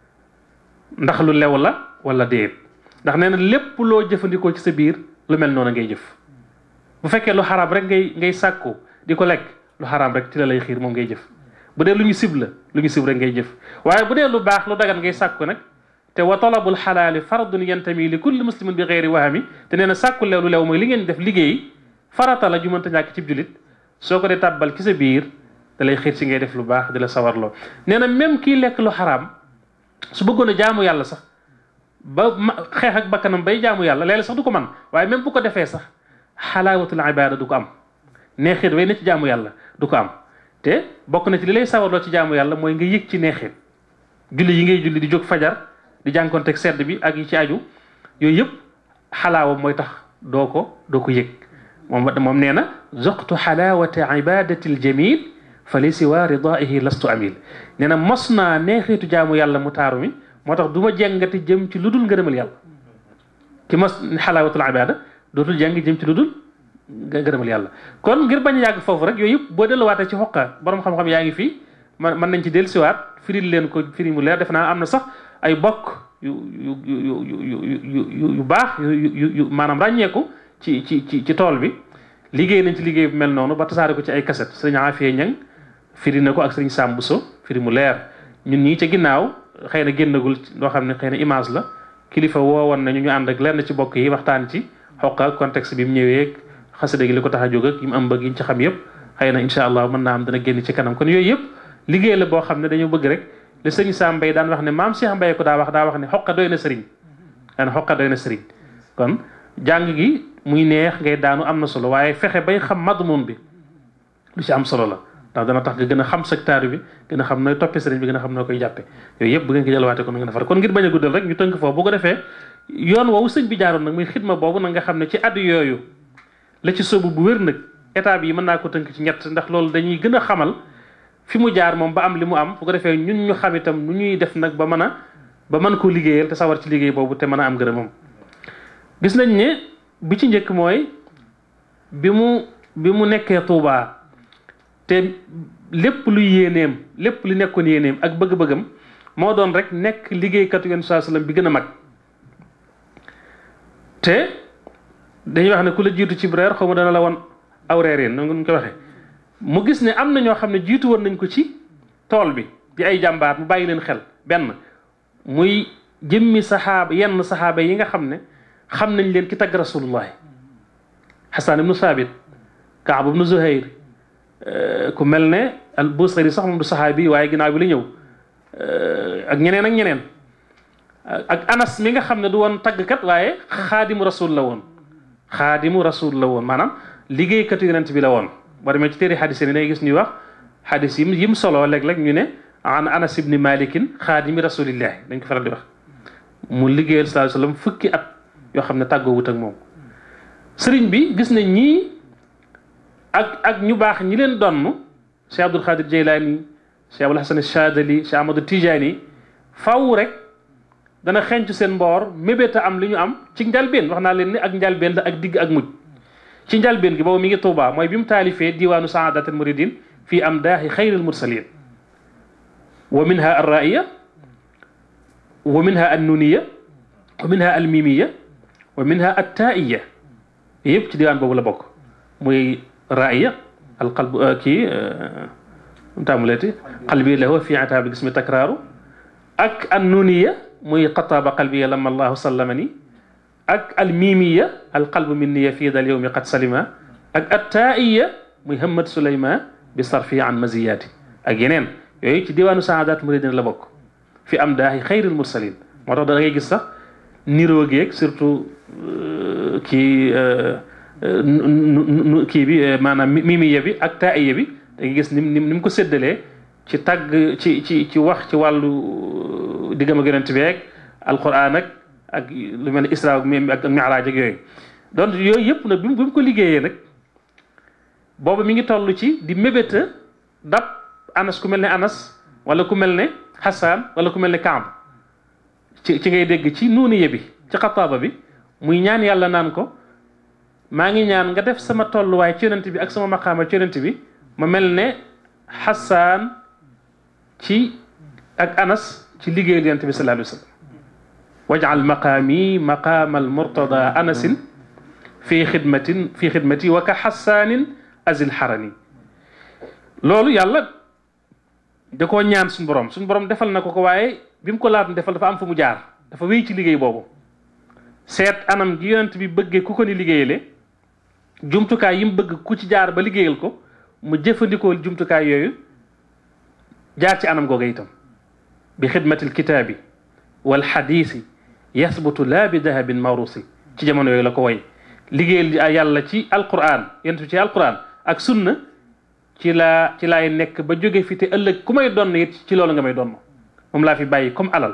ndax lu lew la wala déet ndax nee na lépp loo jëfandikoo ci sa biir lu mel noonu ngay jëf bu fekkee lu xaraam rek ngay ngay sàkku di ko lekk lu xaraam rek ci la lay xiir moom ngay jëf bu dee lu ñu sib la lu ñu sib rek ngay jëf waaye bu dee lu baax lu dagan ngay sàkku nag te wa talabul xalaali fardun yantami li kulli muslimin bi xeeri wahami te nee na sàkku lew lu lew mooy li ngeen def liggéey farata la ju mënta ñàkk cib julit soo ko dee tàbbal ci sa biir da lay xiir si ngay def lu baax di la sawarloo nee na même kii lekk lu xaraam su bëggoon a jaamu yàlla sax ba xeex ak bakkanam bay jaamu yàlla léeg sax du ko man waaye même bu ko defee sax xalaawatul ibada du ko am neexit way na ci jaamu yàlla du ko am te bokk na ci li lay sawarloo ci jaamu yàlla mooy nga yëg ci neexit julli yi ngay julli di jóg fajar di jànkonteeg sedd bi ak yi ci aju yooyu yëpp xalaawa mooy tax doo ko doo ko yëg moom moom nee na zoqtu xalaawata ibadati ljamil fa li siwa ridaihi lastu amil nee na mos naa neexitu jaamu yàlla mu taaru mi moo tax du ma jàngati jëm ci lu dul ngërëmal yàlla ki mos xalaawatul ibada dootul jàng jëm ci lu dul ngërëmal yàlla kon ngir bañ a yàgg foofu rek yooyu yëpp boo delluwaatee ci xoqa borom xam-xam yaa ngi fii man mën nañ ci dellusiwaat firil leen ko firi mu leer def naa am na sax ay bokk yu yu yu yu yu yu baax yu yu yu maanaam ràññeeku ci ci ci ci tool bi liggéey nañ ci liggéey bu mel noonu ba tasaare ko ci ay kaset sëriñ Afia Ñang firi na ko ak sëriñ Sam Bousso firi mu leer ñun ñii ca ginnaaw xëy na génnagul loo xam ne xëy na image la kilifa woowoon nañu ñu ànd ak lenn ci bokk yi waxtaan ci xoqa contexte bi mu ñëwee xasida gi li ko tax a jóg ak yi mu am bëgg yi ñu ci xam yëpp xëy na incha allah mën naa am dana génn ci kanam kon yooyu yëpp liggéey la boo xam ne dañoo bëgg rek le sëriñ Sam Mbaye daan wax ne maam Cheikh Mbaye ko daa wax daa wax ne xoqa doy na sëriñ daan xoqa doy na sëriñ kon jàng gi muy neex ngay daanu am na solo waaye fexe bay xam madmun bi lu ci am solo la ndax dana tax nga gën a xam secteur bi gën a xam nooy toppee sëriñ bi gën a xam noo koy jàppe yooyu yëpp bu ngeen ko jëlwaate kon nga defar kon ngir bañ a guddal rek ñu tënk foofu bu ko defee yoon woowu sëñ bi jaaroon nag muy xidma boobu nag nga xam ne ci addu yooyu la ci sóobu bu wér nag état bi mën naa ko tënk ci ñett ndax loolu dañuy gën a xamal fi mu jaar moom ba am li mu am bu ko defee ñun ñu xam itam nu ñuy def nag ba mën a ba mën koo liggéeyal te sawar ci liggéey boobu te mën a am gërëmam gis nañ ne bi ci njëkk mooy bi mu bi mu nekkee Tuubaa te lépp lu yéeneem lépp lu nekkoon yéeneem ak bëgg-bëggam moo doon rek nekk liggéeykatu yoon saa sallam bi gën a mag te dañuy wax ne ku la jiitu ci reer xaw ma dana la woon aw reer yéen noonu ko waxee mu gis ne am na ñoo xam ne jiitu woon nañ ko ci tool bi di ay jàmbaar mu bàyyi leen xel benn muy jëmmi saxaaba yenn saxaaba yi nga xam ne xam nañ leen ki tagg rasulullahi xasan ibnu saabit kaab ibnu zuhayr ku mel ne al busari sax moom du saxaabi waaye ginnaaw bi la ñëw ak ñeneen ak ñeneen ak anas mi nga xam ne du woon taggkat waaye xaadimu rasul la woon xaadimu rasul la woon maanaam liggéeykatu yonent bi la woon boo demee ci téere xadis yi day gis ñuy wax xadis yi yim solo léeg-léeg ñu ne an anas ibni malikin xaadimi rasulillahi dañ ko faral di wax mu liggéeyal sallallahu alayhi wasallam fukki at yoo xam ne tàggoo wut ak moom sëriñ bi gis nañ ñii ak ak ñu baax ñi leen donn Cheikh Abdul Xaadir Jeylaani Cheikh Abul Hasan Chadali Cheikh Amadou Tijaani faw rek dana xencu seen mboor mébéta am li ñu am ci njalbeen wax naa leen ni ak njalbeen la ak digg ak mujj ci njalbeen gi boobu mi ngi Tuubaa mooy bi mu taalifee diwaanu saadatul muridin fii am daaxi xayril mursalin wa minha arraiya wa minha annuniya wa minha almimiya wa minha attaiya yëpp ci diwaan boobu la bokk muy raiya alqalb kii taamuleeti qalbi lahu fi ataabi gismi takraaru ak annuniya muy xataaba qalbiya lama allahu sallamani ak almimiya alqalbu minniya fi dal yowmi qad salima ak attaiya muy hamad suleyma bi sarfi an maziyaati ak yeneen yooyu ci diwaanu saadaat muridin la bokk fi am daahi xayril mursalin moo tax da ngay gis sax niroo geeg surtout kii kii bi maanaam mimiya bi ak taiya bi da ngay gis nim nim ni mu ko séddalee ci tàgg ci ci ci wax ci wàllu diggam ak yonent bi ak alquran ak ak lu mel ne isra ak miraaj ak yooyu donc yooyu yëpp nag bi mu ko liggéeyee nag boobu mi ngi toll ci di mébéta dab anas ku mel ne anas wala ku mel ne xasaan wala ku mel ne kaab ci ci ngay dégg ci nuuniye bi ci xataaba bi muy ñaan yàlla naan ko maa ngi ñaan nga def sama tolluwaay ci yonent bi ak sama maqaama ci yonent bi ma mel ne xasaan ci ak anas ci liggéeyal yonent bi sallallahu alayhi wa sallam wajal maqaami maqaama almurtada anasin fi xidmatin fi xidmati wa ka xasaanin azil xarani loolu yàlla da koo ñaan suñu borom suñu borom defal na ko ko waaye bi mu ko laata defal dafa am fu mu jaar dafa wéy ci liggéey boobu seet anam gi yonent bi bëggee ku ko ni liggéeyale jumtukaay yi mu bëgg ku ci jaar ba liggéeyal ko mu jëfandikoo jumtukaay yooyu jaar ci anam googa itam bi xidmatil kitaabi wal xadiisi yasbutu laa bi dahabin mawrusi ci jamono yooyu la ko woy liggéeyal yàlla ci alquran yonent bi ci alquran ak sunna ci laa ci laay nekk ba jóge fi te ëllëg ku may donn it ci loolu nga may donn moom laa fi bàyyi comme alal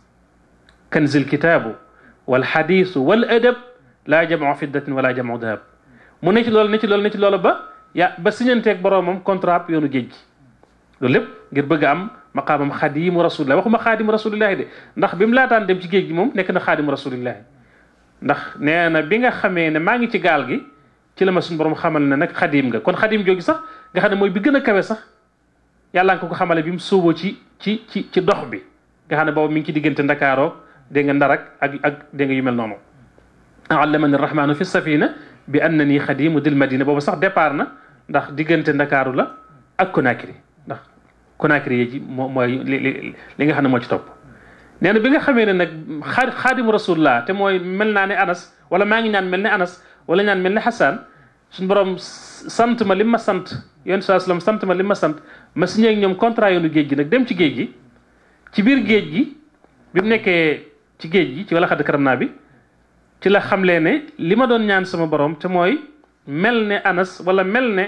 kanzil kitaabu wal xadiisu wal adab laa jamoo fiddatin wala jamoo dahab mu ne ci loolu ne ci loolu ne ci loolu ba ya ba siñanteeg boroomam contrat yoonu géej gi loolu lépp ngir bëgg a am maqaamam xadimu rasulillahi waxuma xaadimu rasulillahi de ndax bi mu laataan dem ci géej gi moom nekk na xaadimu rasulillahi ndax nee na bi nga xamee ne maa ngi ci gaal gi ci la ma suñu borom xamal ne nag xadim nga kon xadim joogi sax nga xam ne mooy bi gën a kawe sax yàlla nga ko ko xamale bi mu sóoboo ci ci ci ci dox bi nga xam ne boobu mi ngi ci diggante ndakaaroo dégg nga ndarak ak ak dégg nga yu mel noonu allamani rahmanu fi safina bi annani xadimu dil madina boobu sax départ na ndax diggante ndakaaru la ak Conakry ndax Conakry yi ji moo mooy li li nga xam ne moo ci topp nee na bi nga xamee ne nag xaa xaadimu rasulullah te mooy mel naa ne anas wala maa ngi ñaan mel ne anas wala ñaan mel ne xasaan suñu borom sant ma li ma sant yoon saa sallam sant ma li ma sant ma signé ak ñoom contrat yoonu géej gi nag dem ci géej gi ci biir géej gi bi mu nekkee ci géej gi ci wala xadd karam naa bi ci la xamlee ne li ma doon ñaan sama borom te mooy mel ne anas wala mel ne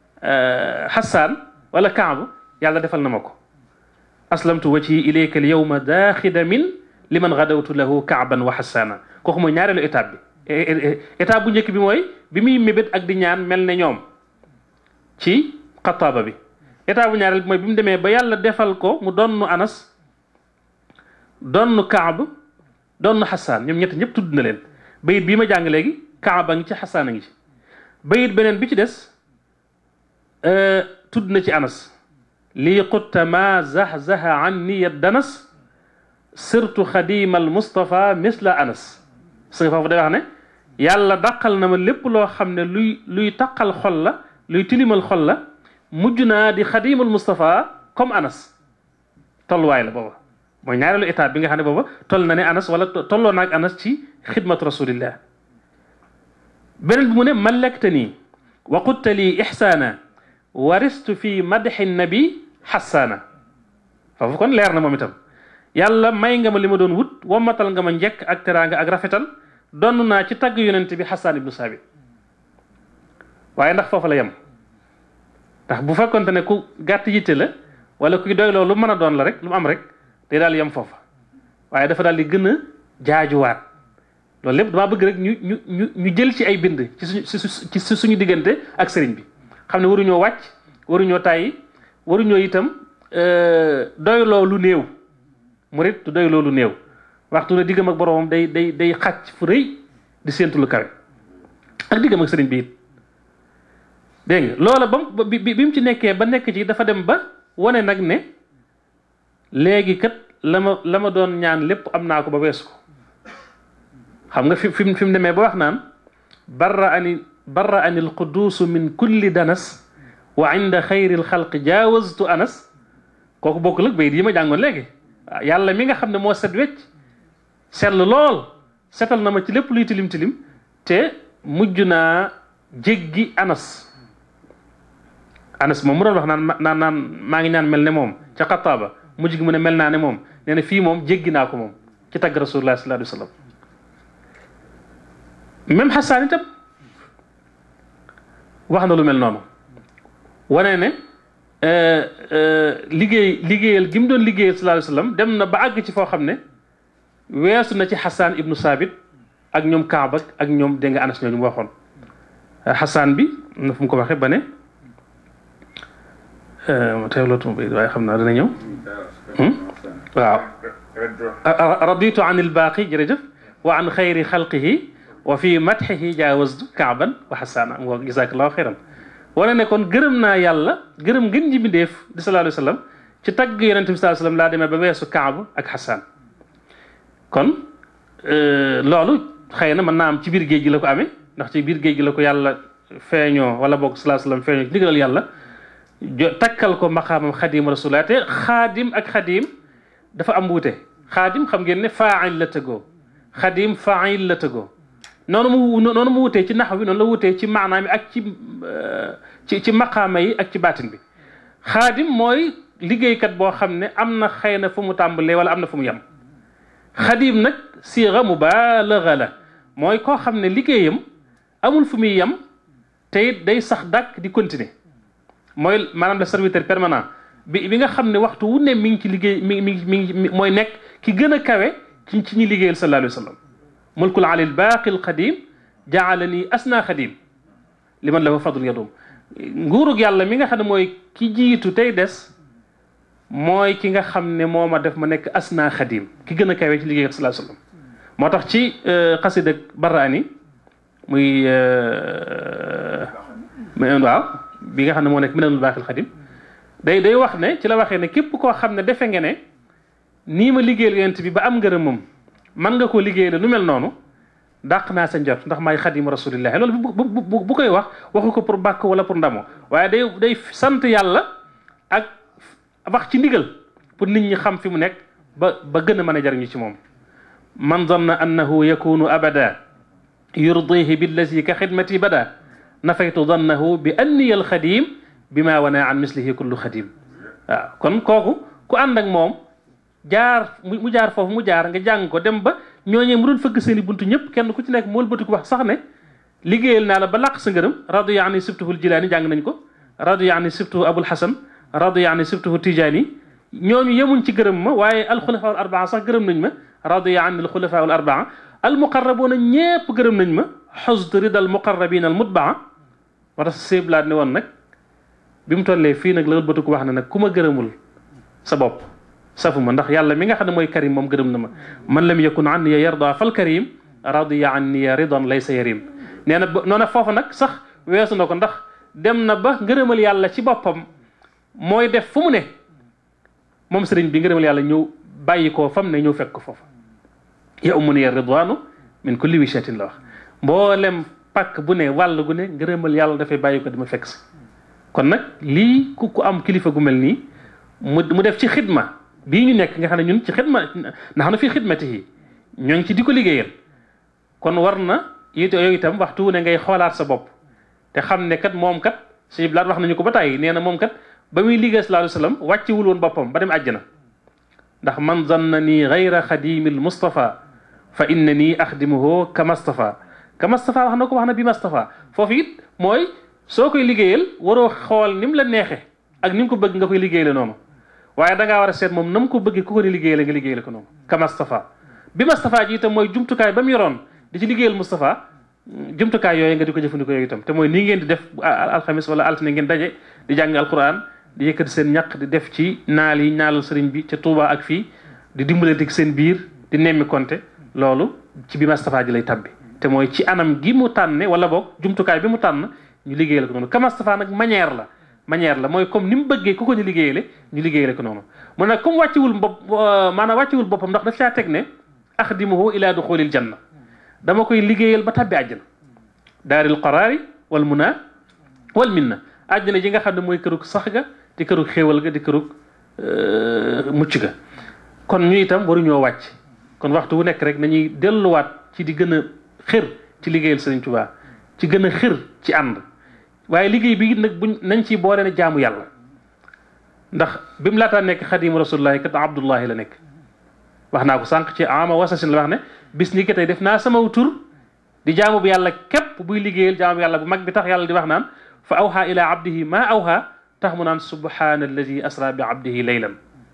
xasaan wala kaabu yàlla defal na ma ko aslamtu wajhi ilayka al yawma daaxida min liman gadawtu lahu kaaban wa xasaana kooku mooy ñaareelu étape bi étape bu njëkk bi mooy bi muy mébét ak di ñaan mel ne ñoom ci xataaba bi étape bu ñaareel bi mooy bi mu demee ba yàlla defal ko mu donnu anas donnu kaab donnu xasaan ñoom ñett ñëpp tudd na leen bayit bii ma jàng léegi kaaba ngi ci xasaan a ngi ci bayit beneen bi ci des tudd na ci anas lii qutta ma zaxzaxa an niyat danas sirtu xadima al mustafa misla anas su nga foofu day wax ne yàlla dàqal na ma lépp loo xam ne luy luy taqal xol la luy tilimal xol la mujj naa di xadimal mustafa comme anas tolluwaay la booba mooy ñaareelu étape bi nga xam ne booba toll na ne anas wala tolloo naag anas ci xidmatu rasulillah beneen bi mu ne mallakta nii wa qutta lii ixsaana waristu fi madxi nabi xassaana foofu kon leer na moom itam yàlla may nga ma li ma doon wut wommatal nga ma njekk ak teraanga ak rafetal donn naa ci tagg yonent bi xasaan ibnu saabit waaye ndax foofu la yem ndax bu fekkonte ne ku gàtt yitte la wala kuy doy loolu lu mën a doon la rek lu mu am rek day daal yem foofa waaye dafa daal di gën a jaajuwaat loolu lépp damaa bëgg rek ñu ñu ñu ñu jël ci ay bind ci suñu ci suñu diggante ak sëriñ bi xam ne waruñoo wàcc waruñoo tàyyi waruñoo itam doyloo lu néew murit du doyloo lu néew waxtu ne diggam ak boromam day day day xàcc fu rëy di séentu lu kawe ak diggam ak sëriñ bi it dégg nga loola ba bi bi mu ci nekkee ba nekk ci dafa dem ba wane nag ne léegi kat la ma la ma doon ñaan lépp am naa ko ba weesu ko xam nga fi fi fi mu demee ba wax naan barra ani barra ani alquduusu min kulli danas wa inda xayri alxalqi jaawaztu anas kooku bokkul ak bayit yi ma jàngoon léegi waaw yàlla mi nga xam ne moo set wecc sell lool setal na ma ci lépp luy tilim tilim te mujj naa jéggi anas anas moom mu doon wax naan naan naan maa ngi ñaan mel ne moom ca xataaba mujj gi mu ne mel naa ne moom nee na fii moom jéggi naa ko moom ci tagg rasulullah sallallahu alayhi wa sallam même xasaan itam wax na lu mel noonu wane ne liggéey liggéeyal gi mu doon liggéeyal sallallahu alayhi wa sallam dem na ba àgg ci foo xam ne weesu na ci xasaan ibnu saabit ak ñoom kaab ak ñoom dégg nga anas ñooñu mu waxoon xasaan bi na fu mu ko waxee ba ne ma teewlootuma bay waaye xam naa dana ñëw waaw raditu an ilbaaqi jërëjëf wa an xayri xalqihi wa fi madxihi jaawaztu kaaban wa xasaana ngoo jazakallahu xayran wane ne kon gërëm naa yàlla gërëm ngën ji bindeef di sallallahu alayhi wa sallam ci tagg yonente bi sallallahu alayhi wa sallam laa demee ba weesu kaab ak xasaan kon loolu xëy na mën naa am ci biir géej gi la ko amee ndax ci biir géej gi la ko yàlla feeñoo wala boog sallallahu alayhi wa sallam feeñoo ci ndigalal yàlla jo takkal ko maqaamam xadim rasulullah te xaadim ak xadim dafa am wuute xaadim xam ngeen ne faa'il la tëggoo xadim faa'il la tëggoo noonu mu noonu mu wutee ci nax bi noonu la wutee ci maanaam yi ak ci ci ci maqaama yi ak ci baatin bi xaadim mooy liggéeykat boo xam ne am na xëy na fu mu tàmbalee wala am na fu mu yem xadim nag siira mubaalaga la mooy koo xam ne liggéeyam amul fu muy yem te it day sax dàkk di continuer mooy maanaam le serviteur permanent bi bi nga xam ne waxtu wu ne mi ngi ci liggéey mi mi mi ngi mooy nekk ki gën a kawe ci ci ñi liggéeyal sallallahu alayhi wa sallam mulkul alil baaqi al qadim jaalani asna xadim li man lahu fadl yadum nguurug yàlla mi nga xam ne mooy ki jiitu tey des mooy ki nga xam ne moo ma def ma nekk asna xadim ki gën a kawe ci liggéeyal sallallahu alayhi wa sallam moo tax ci xasida baraani muy waaw bi nga xam ne moo nekk minanul baaqi al qadim day day wax ne ci la waxee ne képp koo xam ne defe nga ne nii ma liggéeyal yonent bi ba am ngërëmam man nga koo liggéeyal lu mel noonu dàq naa sa njort ndax maay xadimu rasulillahi loolu bu bu bu koy wax waxu ko pour bàkk wala pour ndamo waaye day day sant yàlla ak wax ci ndigal pour nit ñi xam fi mu nekk ba ba gën a mën a jariñu ci moom man zanna annahu yakunu abada yurdihi billazi ka xidmati bada nafaytu dannahu bi anniya alxadim bi ma wana an mislihi kullu xadim waaw kon kooku ku ànd ak moom jaar mu jaar foofu mu jaar nga jàng ko dem ba ñooñee mu doon fëgg seen i buntu ñëpp kenn ku ci nekk mool bëti ko wax sax ne liggéeyal naa la ba làq sa ngërëm radiya ani sibtuhul jilaani jàng nañ ko radiya ani sibtuhu abul hasan radiya ani sibtuhu tijaani ñooñu yemuñ ci gërëm ma waaye alxulafa al arbaa sax gërëm nañ ma radiya ani alxulafa al arbaa al muqarrabuuna ñépp gërëm nañ ma xusd rida al muqarrabin al mutbaa wa tax seeblaat ne woon nag bi mu tollee fii nag la bëtu ko wax ne nag ku ma gërëmul sa bopp safuma ndax yàlla mi nga xam ne mooy karim moom gërëm na ma man lam yakun an ya yarda fal karim radiya an ya ridan laysa yarim nee na noona foofu nag sax weesu na ko ndax dem na ba ngërëmal yàlla ci boppam mooy def fu mu ne moom sëriñ bi ngërëmal yàlla ñëw bàyyi koo fam ne ñëw fekk ko foofa ya umuni ya ridwanu min kulli wishatin la wax mboolem pàkk bu ne wàll gu ne ngërëmal yàlla dafay bàyyi ko dima fekk si kon nag lii ku ku am kilifa gu mel nii mu mu def ci xidma bii ñu nekk nga xam ne ñun ci xidma ndax na fii xidmati yi ñoo ngi ci di ko liggéeyal kon war na it yooyu itam waxtu ne ngay xoolaat sa bopp te xam ne kat moom kat suñu blaat wax nañu ko ba tàyyi nee na moom kat ba muy liggéey sallallahu alayhi wasallam wàccewul woon boppam ba dem àjjana ndax man zanna nii gayra xadimil mustafa fa inna nii axdimuhu kamastafa kamastafa wax na ko wax na bi mastafa foofu it mooy soo koy liggéeyal waroo xool ni mu la neexe ak ni mu ko bëgg nga koy liggéeyale noonu waaye da ngaa war a seet moom na mu ko bëggee ku ko ni liggéeyale nga liggéeyale ko noonu ka Moustapha bi Moustapha ji itam mooy jumtukaay ba mu yoroon di ci liggéeyal Moustapha jumtukaay yooyu nga di ko jëfandikoo yooyu itam te mooy nii ngeen di def alxamis wala altine ngeen daje di jàng alquran di yëkkati seen ñaq di def ci naal yi ñaalal sëriñ bi ca Touba ak fii di dimbalante seen biir di nemmi konte loolu ci bi Moustapha ji lay tabbi te mooy ci anam gi mu tànne wala boog jumtukaay bi mu tànn ñu liggéeyal ko noonu ka Moustapha nag manière la manière la mooy comme ni mu bëggee ku ko ñu liggéeyale ñu liggéeyale ko noonu mu nag comme wàcciwul bopp maanaam wàcciwul boppam ndax daf caa teg ne axdimuhu ila duxulil janna dama koy liggéeyal ba tabbi àjjana daaril qaraari wal muna wal minna àjjana ji nga xam ne mooy kërug sax ga di kërug xéewal ga di kërug mucc ga kon ñu itam waruñoo wàcc kon waxtu wu nekk rek nañuy delluwaat ci di gën a xër ci liggéeyal Sëriñ Tuubaa ci gën a xër ci ànd waaye liggéey bi nag buñ nañ ci boole ne jaamu yàlla ndax bi mu laataa nekk xadimu rasulullahi kat abdullahi la nekk wax naa ko sànq ci ama wasasin la wax ne bis ni ki tey def naa sama tur di jaamu bu yàlla képp buy liggéeyal jaamu yàlla bu mag bi tax yàlla di wax naan fa awha ila abdihi ma awha tax mu naan subhana alladi asra bi abdihi laylan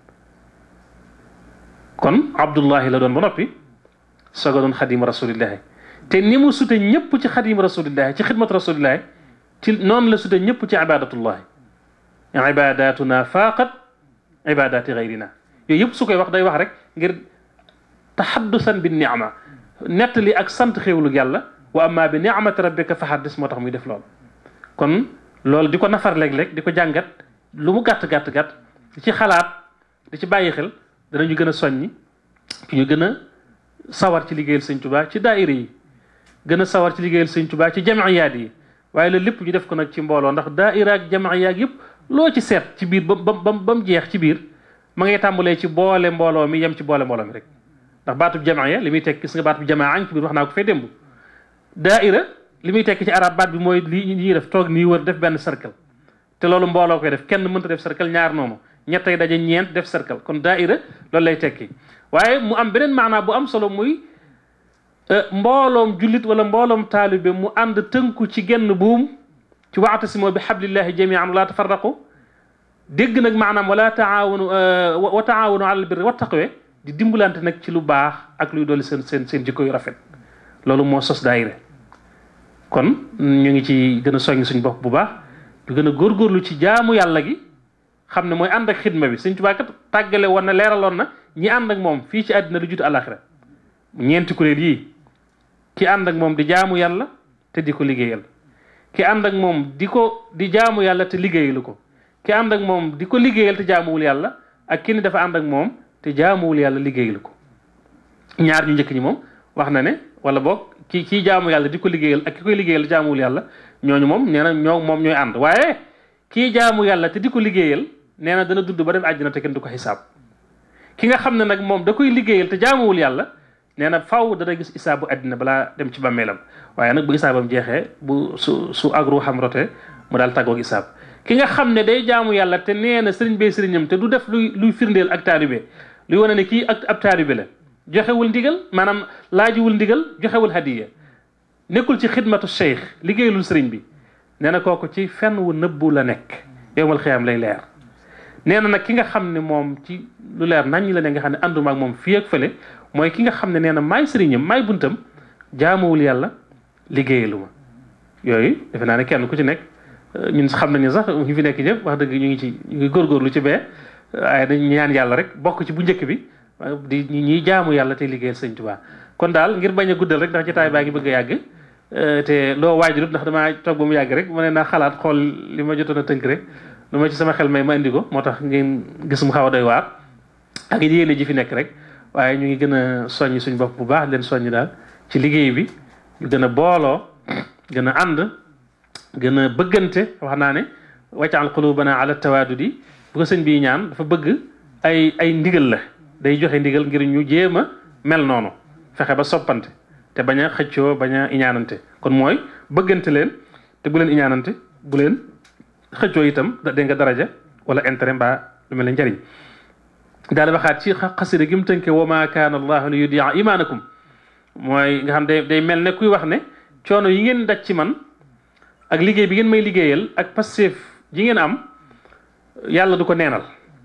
kon abdullahi la doon ba noppi soga doon xadimu rasulillahi te ni mu sute ñëpp ci xadimu rasulillahi ci xidmatu rasulillahi ci noonu la sute ñëpp ci ibadatullahi ibadatuna faaqat ibadati gayrina yooyu yëpp su koy wax day wax rek ngir taxaddusan bi niama nettali ak sant xéewlu yàlla wa amma bi niamati rabbika fa haddis moo tax muy def loolu kon loolu di ko nafar léeg-léeg di ko jàngat lu mu gàtt gàtt gàtt di ci xalaat di ci bàyyi xel danañu gën a soññi ci ñu gën a sawar ci liggéeyal sëñ Tuubaa ci daayira yi gën a sawar ci liggéeyal sëñ Tuubaa ci jamiyaat yi waaye loolu lépp ñu def ko nag ci mbooloo ndax daayira ak jamiyaat yëpp loo ci seet ci biir ba ba ba mu jeex ci biir ma ngay tàmbalee ci boole mbooloo mi yem ci boole mbooloo mi rek ndax baatub jamiya li muy tekk gis nga baatub jamaa añ ci biir wax naa ko fee démb daayira li muy tekk ci arab baat bi mooy li ñuy def toog nii wër def benn cercle te loolu mbooloo koy def kenn mënta def cercle ñaar noonu ñettay daje ñeent def cercle kon daaira loolu lay tekki waaye mu am beneen maanaa bu am solo muy mbooloom jullit wala mbooloom taalibe mu ànd tënku ci genn buum ci waatasimoo bi hablillahi jamian wala tafarraqu dégg nag maanaam wala taawunu wa taawunu alal birri wa taqwe di dimbalante nag ci lu baax ak luy dolli seen seen seen jikko yu rafet loolu moo sos daayira kon ñu ngi ci gën a soññ suñ bopp bu baax ñu gën a góorgóorlu ci jaamu yàlla gi xam ne mooy ànd ak xidma bi Sëñ Tuubaa kat tàggale woon na leeraloon na ñi ànd ak moom fii ci àddina lu jutu àlaxira ñeenti kuréel yii ki ànd ak moom di jaamu yàlla te di ko liggéeyal ki ànd ak moom di ko di jaamu yàlla te liggéeyalu ko ki ànd ak moom di ko liggéeyal te jaamuwul yàlla ak ki ni dafa ànd ak moom te jaamuwul yàlla liggéeyalu ko ñaar ñu njëkk ñi moom wax na ne wala boog ki kii jaamu yàlla di ko liggéeyal ak ki koy liggéeyal jaamuwul yàlla ñooñu moom nee na ñoo moom ñooy ànd waaye kii jaamu yàlla te di ko liggéeyal nee na dana dund ba dem àjjana te kenn du ko xisaab ki nga xam ne nag moom da koy liggéeyal te jaamuwul yàlla nee na faw dana gis isaabu àddina balaa dem ci bàmmeelam waaye nag bu isaabam jeexee bu su su agru xam rote mu daal tàggoog isaab ki nga xam ne day jaamu yàlla te nee na sëriñ bee sëriñam te du def luy luy firndeel ak taalibe luy wane ne kii ak ab taalibe la joxewul ndigal maanaam laajiwul ndigal joxewul hadiya nekkul ci xidmatu cheikh liggéeyalul sëriñ bi nee na kooku ci fenn wu nëbbu la nekk yowmal xiyaam lay leer nee na nag ki nga xam ne moom ci lu leer nañ la ne nga xam ne ànduma ak moom fii ak fële mooy ki nga xam ne nee na maay sëriñam maay buntam jaamuwul yàlla liggéeyalu ma yooyu defe naa ne kenn ku ci nekk ñun xam nañu sax ñu fi nekk ñëpp wax dëgg ñu ngi ci ñu ngi góorgóorlu ci bee waaye dañ ñaan yàlla rek bokk ci bu njëkk bi di ñuy jaamu yàlla te liggéeyal sëñ Tuubaa kon daal ngir bañ a guddal rek ndax jotaay baa ngi bëgg a yàgg te loo waajulut ndax damaa toog ba mu yàgg rek ma ne naa xalaat xool li ma jotoon a tënk rek lu ma ci sama xel may ma indi ko moo tax ngeen gis mu xaw a doy waar ak yéene ji fi nekk rek waaye ñu ngi gën a soññ suñ bopp bu baax leen soññ daal ci liggéey bi ñu gën a booloo gën a ànd gën a bëggante wax naa ne waccaal qulubana ala tawaadudi bu ko sëñ bi ñaan dafa bëgg ay ay ndigal la day joxe ndigal ngir ñu jéem a mel noonu fexe ba soppante te bañ a xëccoo bañ a iñaanante kon mooy bëggante leen te bu leen iñaanante bu leen xëccoo itam da dégg nga daraja wala intérêt mbaa lu mel ne njariñ daal di waxaat ci xasida gi mu tënke wa ma kaana allahu li yudia imaanakum mooy nga xam day day mel ne kuy wax ne coono yi ngeen daj ci man ak liggéey bi ngeen may liggéeyal ak passeef ji ngeen am yàlla du ko neenal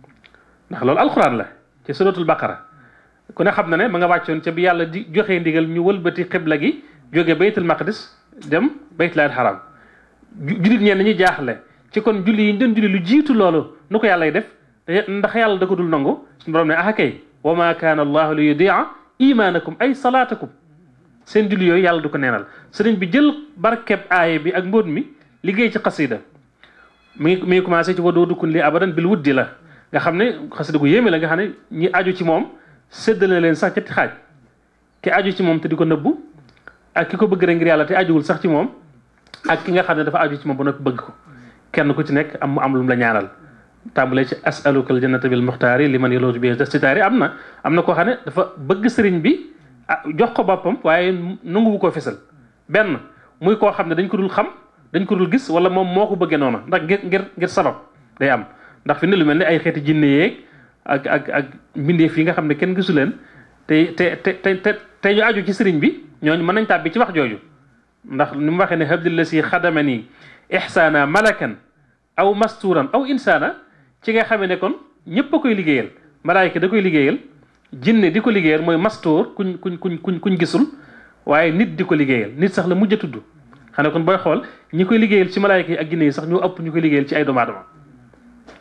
ndax loolu alxuraan la ci suratul baqara ku ne xam na ne ma nga wàccoon ca bi yàlla di joxee ndigal ñu wëlbati xibla gi jóge baytul maqdis dem baytul haram jullit ñeen ñi jaaxle ci kon julli yi ñu doon julli lu jiitu loolu nu ko yàllay def ndax yàlla da ko dul nangu suñu borom ne ah kay wa ma kaana allahu li yudia imaanakum ay salaatakum seen julli yooyu yàlla du ko neenal sëriñ bi jël barkeb aaye bi ak mbóot mi liggéey ci xasida mi ngi mi ngi commencé ci wadoo dukkun li abadan bil wuddi la nga xam ne xasida gu yéeme la nga xam ne ñi aju ci moom séddale leen sax ñetti xaaj ki aju ci moom te di ko nëbbu ak ki ko bëgg rek ngir yàlla te ajuwul sax ci moom ak ki nga xam ne dafa aju ci moom ba noppi bëgg ko kenn ku ci nekk am mu am lu mu la ñaanal tàmbalee ci asaluka al jannata bil muxtaari li man yolootu bi sitaari am na am na koo xam ne dafa bëgg sëriñ bi jox ko boppam waaye nanguwu koo fesal benn muy koo xam ne dañ ko dul xam dañ ko dul gis wala moom moo ko bëggee noonu ndax ngir ngir ngir sabab day am ndax fi ne lu mel ne ay xeeti jinne yeeg ak ak ak mbindeef yi nga xam ne kenn gisu leen te te te te te ñu aju ci sëriñ bi ñooñu mën nañ tàbbi ci wax jooju ndax ni mu waxee ne habdilla si xadamani ihsaana malakan aw masturan aw insaana ci nga xamee ne kon ñëpp a koy liggéeyal malaayika da koy liggéeyal jinne di ko liggéeyal mooy mastuur kuñ kuñ kuñ kuñ kuñ gisul waaye nit di ko liggéeyal nit sax la mujj a tudd xam ne kon booy xool ñi koy liggéeyal ci malaayika yi ak jinne yi sax ñoo ëpp ñu koy liggéeyal ci ay doomu aadama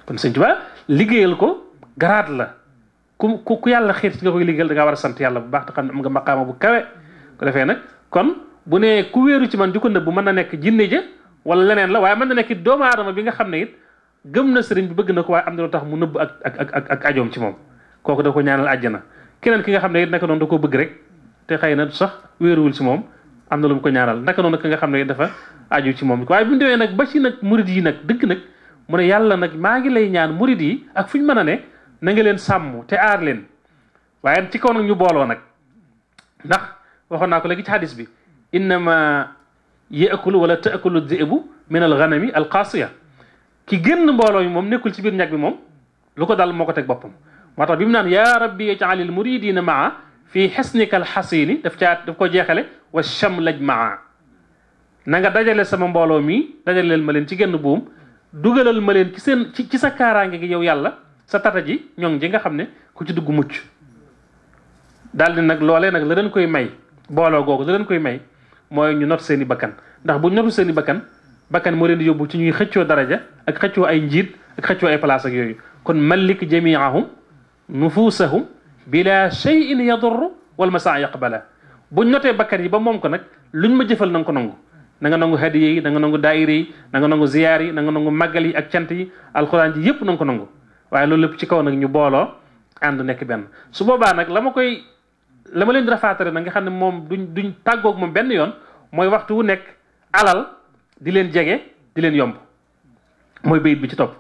kon sëñ Tuubaa liggéeyal ko garaat la ku ku ku yàlla xiir ci nga koy liggéeyal da ngaa war a sant yàlla bu baax te xam ne am nga maqaama bu kawe ko defee nag kon bu nee ku wéeru ci man di ko nëbb mën na nekk jinne ja wala leneen la waaye mën na nekk it doomu aadama bi nga xam ne it gëm na sëriñ bi bëgg na ko waaye am na lu tax mu nëbb ak ak ak ak ajoom ci moom kooku da ko ñaanal àjjana keneen ki nga xam ne it naka noonu da koo bëgg rek te xëy na sax wéeruwul ci moom am na lu mu ko ñaanal naka noonu ki nga xam ne dafa aju ci moom waaye bu ñu demee nag ba ci nag murid yi nag dëgg nag mu ne yàlla nag maa ngi lay ñaan murid yi ak fu ñu mën a ne na nga leen sàmm te aar leen waaye ci kaw nag ñu booloo nag ndax waxoon naa ko léegi ci hadis bi innama yaakulu wala taakulu dhi'bu min al ghanami al qaasiya ki génn mbooloo mi moom nekkul ci biir ñag bi moom lu ko dal moo ko teg boppam moo tax bi mu naan yaa rabbi ij'al al muridina maa fii xesnika al xasini daf caa daf ko jeexale wa shamlaj maa na nga dajale sama mbooloo mi dajaleel ma leen ci genn buum dugalal ma leen ci seen ci ci sa kaaraange gi yow yàlla sa tata ji ñoŋ ji nga xam ne ku ci dugg mucc daal di nag loolee nag la leen koy may booloo googu la leen koy may mooy ñu not seen i bakkan ndax bu notu seen i bakkan bakkan moo leen di yóbbu ci ñuy xëccoo daraja ak xëccoo ay njiit ak xëccoo ay place ak yooyu kon malik jamiahum nufusahum bila cheyin yadurru wal masaa yaqbala buñ notee bakkan yi ba moom ko nag luñ ma jëfal na nga ko nangu na nga nangu hadiya yi na nga nangu daayira yi na nga nangu ziyaar yi na nga nangu màggal yi ak cant yi alxuraan ji yépp na nga ko nangu waaye loolu lépp ci kaw nag ñu booloo ànd nekk benn su boobaa nag la ma koy la ma leen di rafaatare nag nga xam ne moom duñ duñ tàggoog moom benn yoon mooy waxtu wu nekk alal di leen jege di leen yomb mooy bayit bi ci topp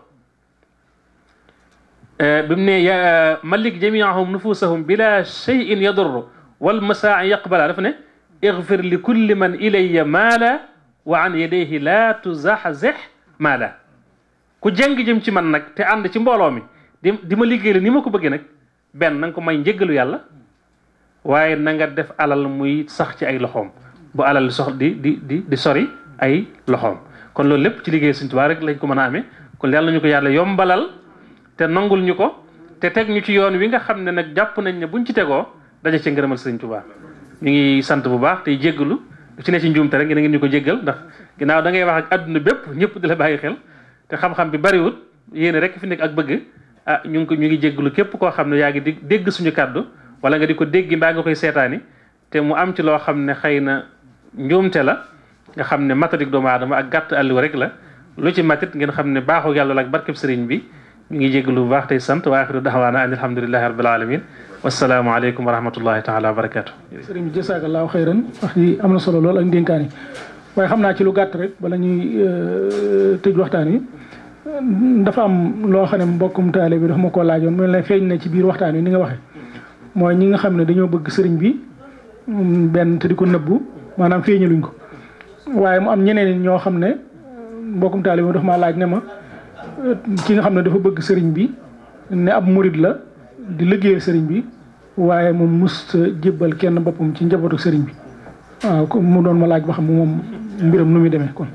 bi mu ne ya malik jamiahum nufusahum bila cheyin yadurru wal masaa yaqbala dafa ne igfir li kulli man ilayya maala wa an yadayhi la tuzaxzex maala ku jeng jëm ci man nag te ànd ci mbooloo mi di di ma liggéey ni ma ko bëggee nag benn na nga ko may njëggalu yàlla waaye na nga def alal muy sax ci ay loxoom bu alal sox di di di di sori ay loxoom kon loolu lépp ci liggéey Sëñ Tuubaa rek lañ ko mën a amee kon yàlla ñu ko yàlla yombalal te nangul ñu ko te teg ñu ci yoon wi nga xam ne nag jàpp nañ ne buñ ci tegoo daje ci ngërëmal Sëñ Tuubaa ñu ngi sant bu baax tey jéggalu lu ci ne ci njuumte rek ngeen ngeen ñu ko jéggal ndax ginnaaw da ngay wax ak adduna bépp ñëpp di la bàyyi xel te xam-xam bi bariwut yéene rek fi nekk ak bëgg ah ñu ngi ko ñu ngi jéggalu képp koo xam ne yaa ngi di dégg suñu kàddu wala nga di ko dégg mbaa nga koy seetaani te mu am ci loo xam ne xëy na njuumte la nga xam ne matadik doomu aadama ak gàtt àlliwa rek la lu ci matit ngeen xam ne baaxu yàlla la ak barkeb sëriñ bi ñu ngi jéggalu bu baax tey sant wa axiru daxwaana an alhamdulilahi rabbil alamin wasalaamu aleykum wa rahmatullahi taala wa barakatu sëriñ bi jasaakallaahu xayran wax ji am na solo lool ak ndénkaan yi waaye xam naa ci lu gàtt rek bala ñuy tëj waxtaan wi dafa am loo xam ne mbokkum taale bi dafa ma koo laajoon mel ne feeñ na ci biir waxtaan wi ni nga waxee mooy ñi nga xam ne dañoo bëgg sëriñ bi benn te di ko nëbbu maanaam feeñaluñ ko waaye mu am ñeneen ñoo xam ne mbokkum taale bi dafa maa laaj ne ma ki nga xam ne dafa bëgg sëriñ bi ne ab murid la di liggéeyal sëriñ bi waaye moom mus jébbal kenn boppam ci njabootu sëriñ bi waaw mu doon ma laaj ba xam moom mbiram nu muy demee kon.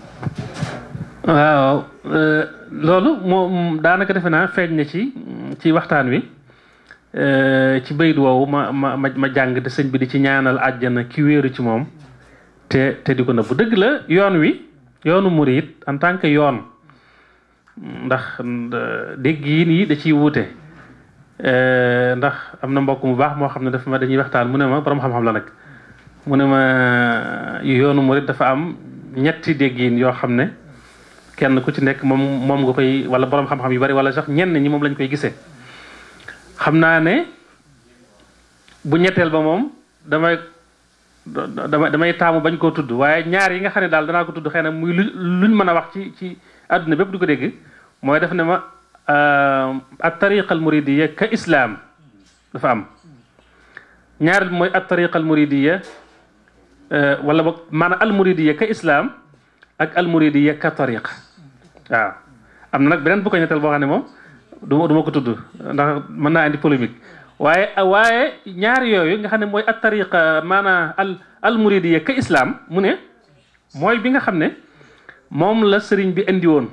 waaw loolu moom daanaka defe naa feeñ na ci ci waxtaan wi ci bayit woowu ma ma ma jàng te sëñ bi di ci ñaanal àjjana ki wéeru ci moom te te di ko nëbbu dëgg la yoon wi yoonu murid en tant que yoon ndax dégg yi nii da ciy wuute. ndax am na mbokk mu baax moo xam ne dafa ma dañuy waxtaan mu ne ma borom xam-xam la nag mu ne ma yoonu murid dafa am ñetti déggin yoo xam ne kenn ku ci nekk moom moom nga koy wala borom xam-xam yu bari wala sax ñenn ñi moom lañ koy gisee. xam naa ne bu ñetteel ba moom damay damay damay taamu bañ koo tudd waaye ñaar yi nga xam ne daal danaa ko tudd xëy na muy lu luñ mën a wax ci ci àdduna bépp du ko dégg mooy def ne ma. at tariqa al muridiya ka islaam dafa am ñaareel mooy at tariqa al muridiya wala boog maanaam al muridiya ka islaam ak al muridiya ka tariqa waaw am na nag beneen bu ko ñetteel boo xam ne moom du du ma ko tudd ndax mën naa indi polémique waaye waaye ñaar yooyu nga xam ne mooy at tariqa maanaam al al muridiya ka islaam mu ne mooy bi nga xam ne moom la sëriñ bi indi woon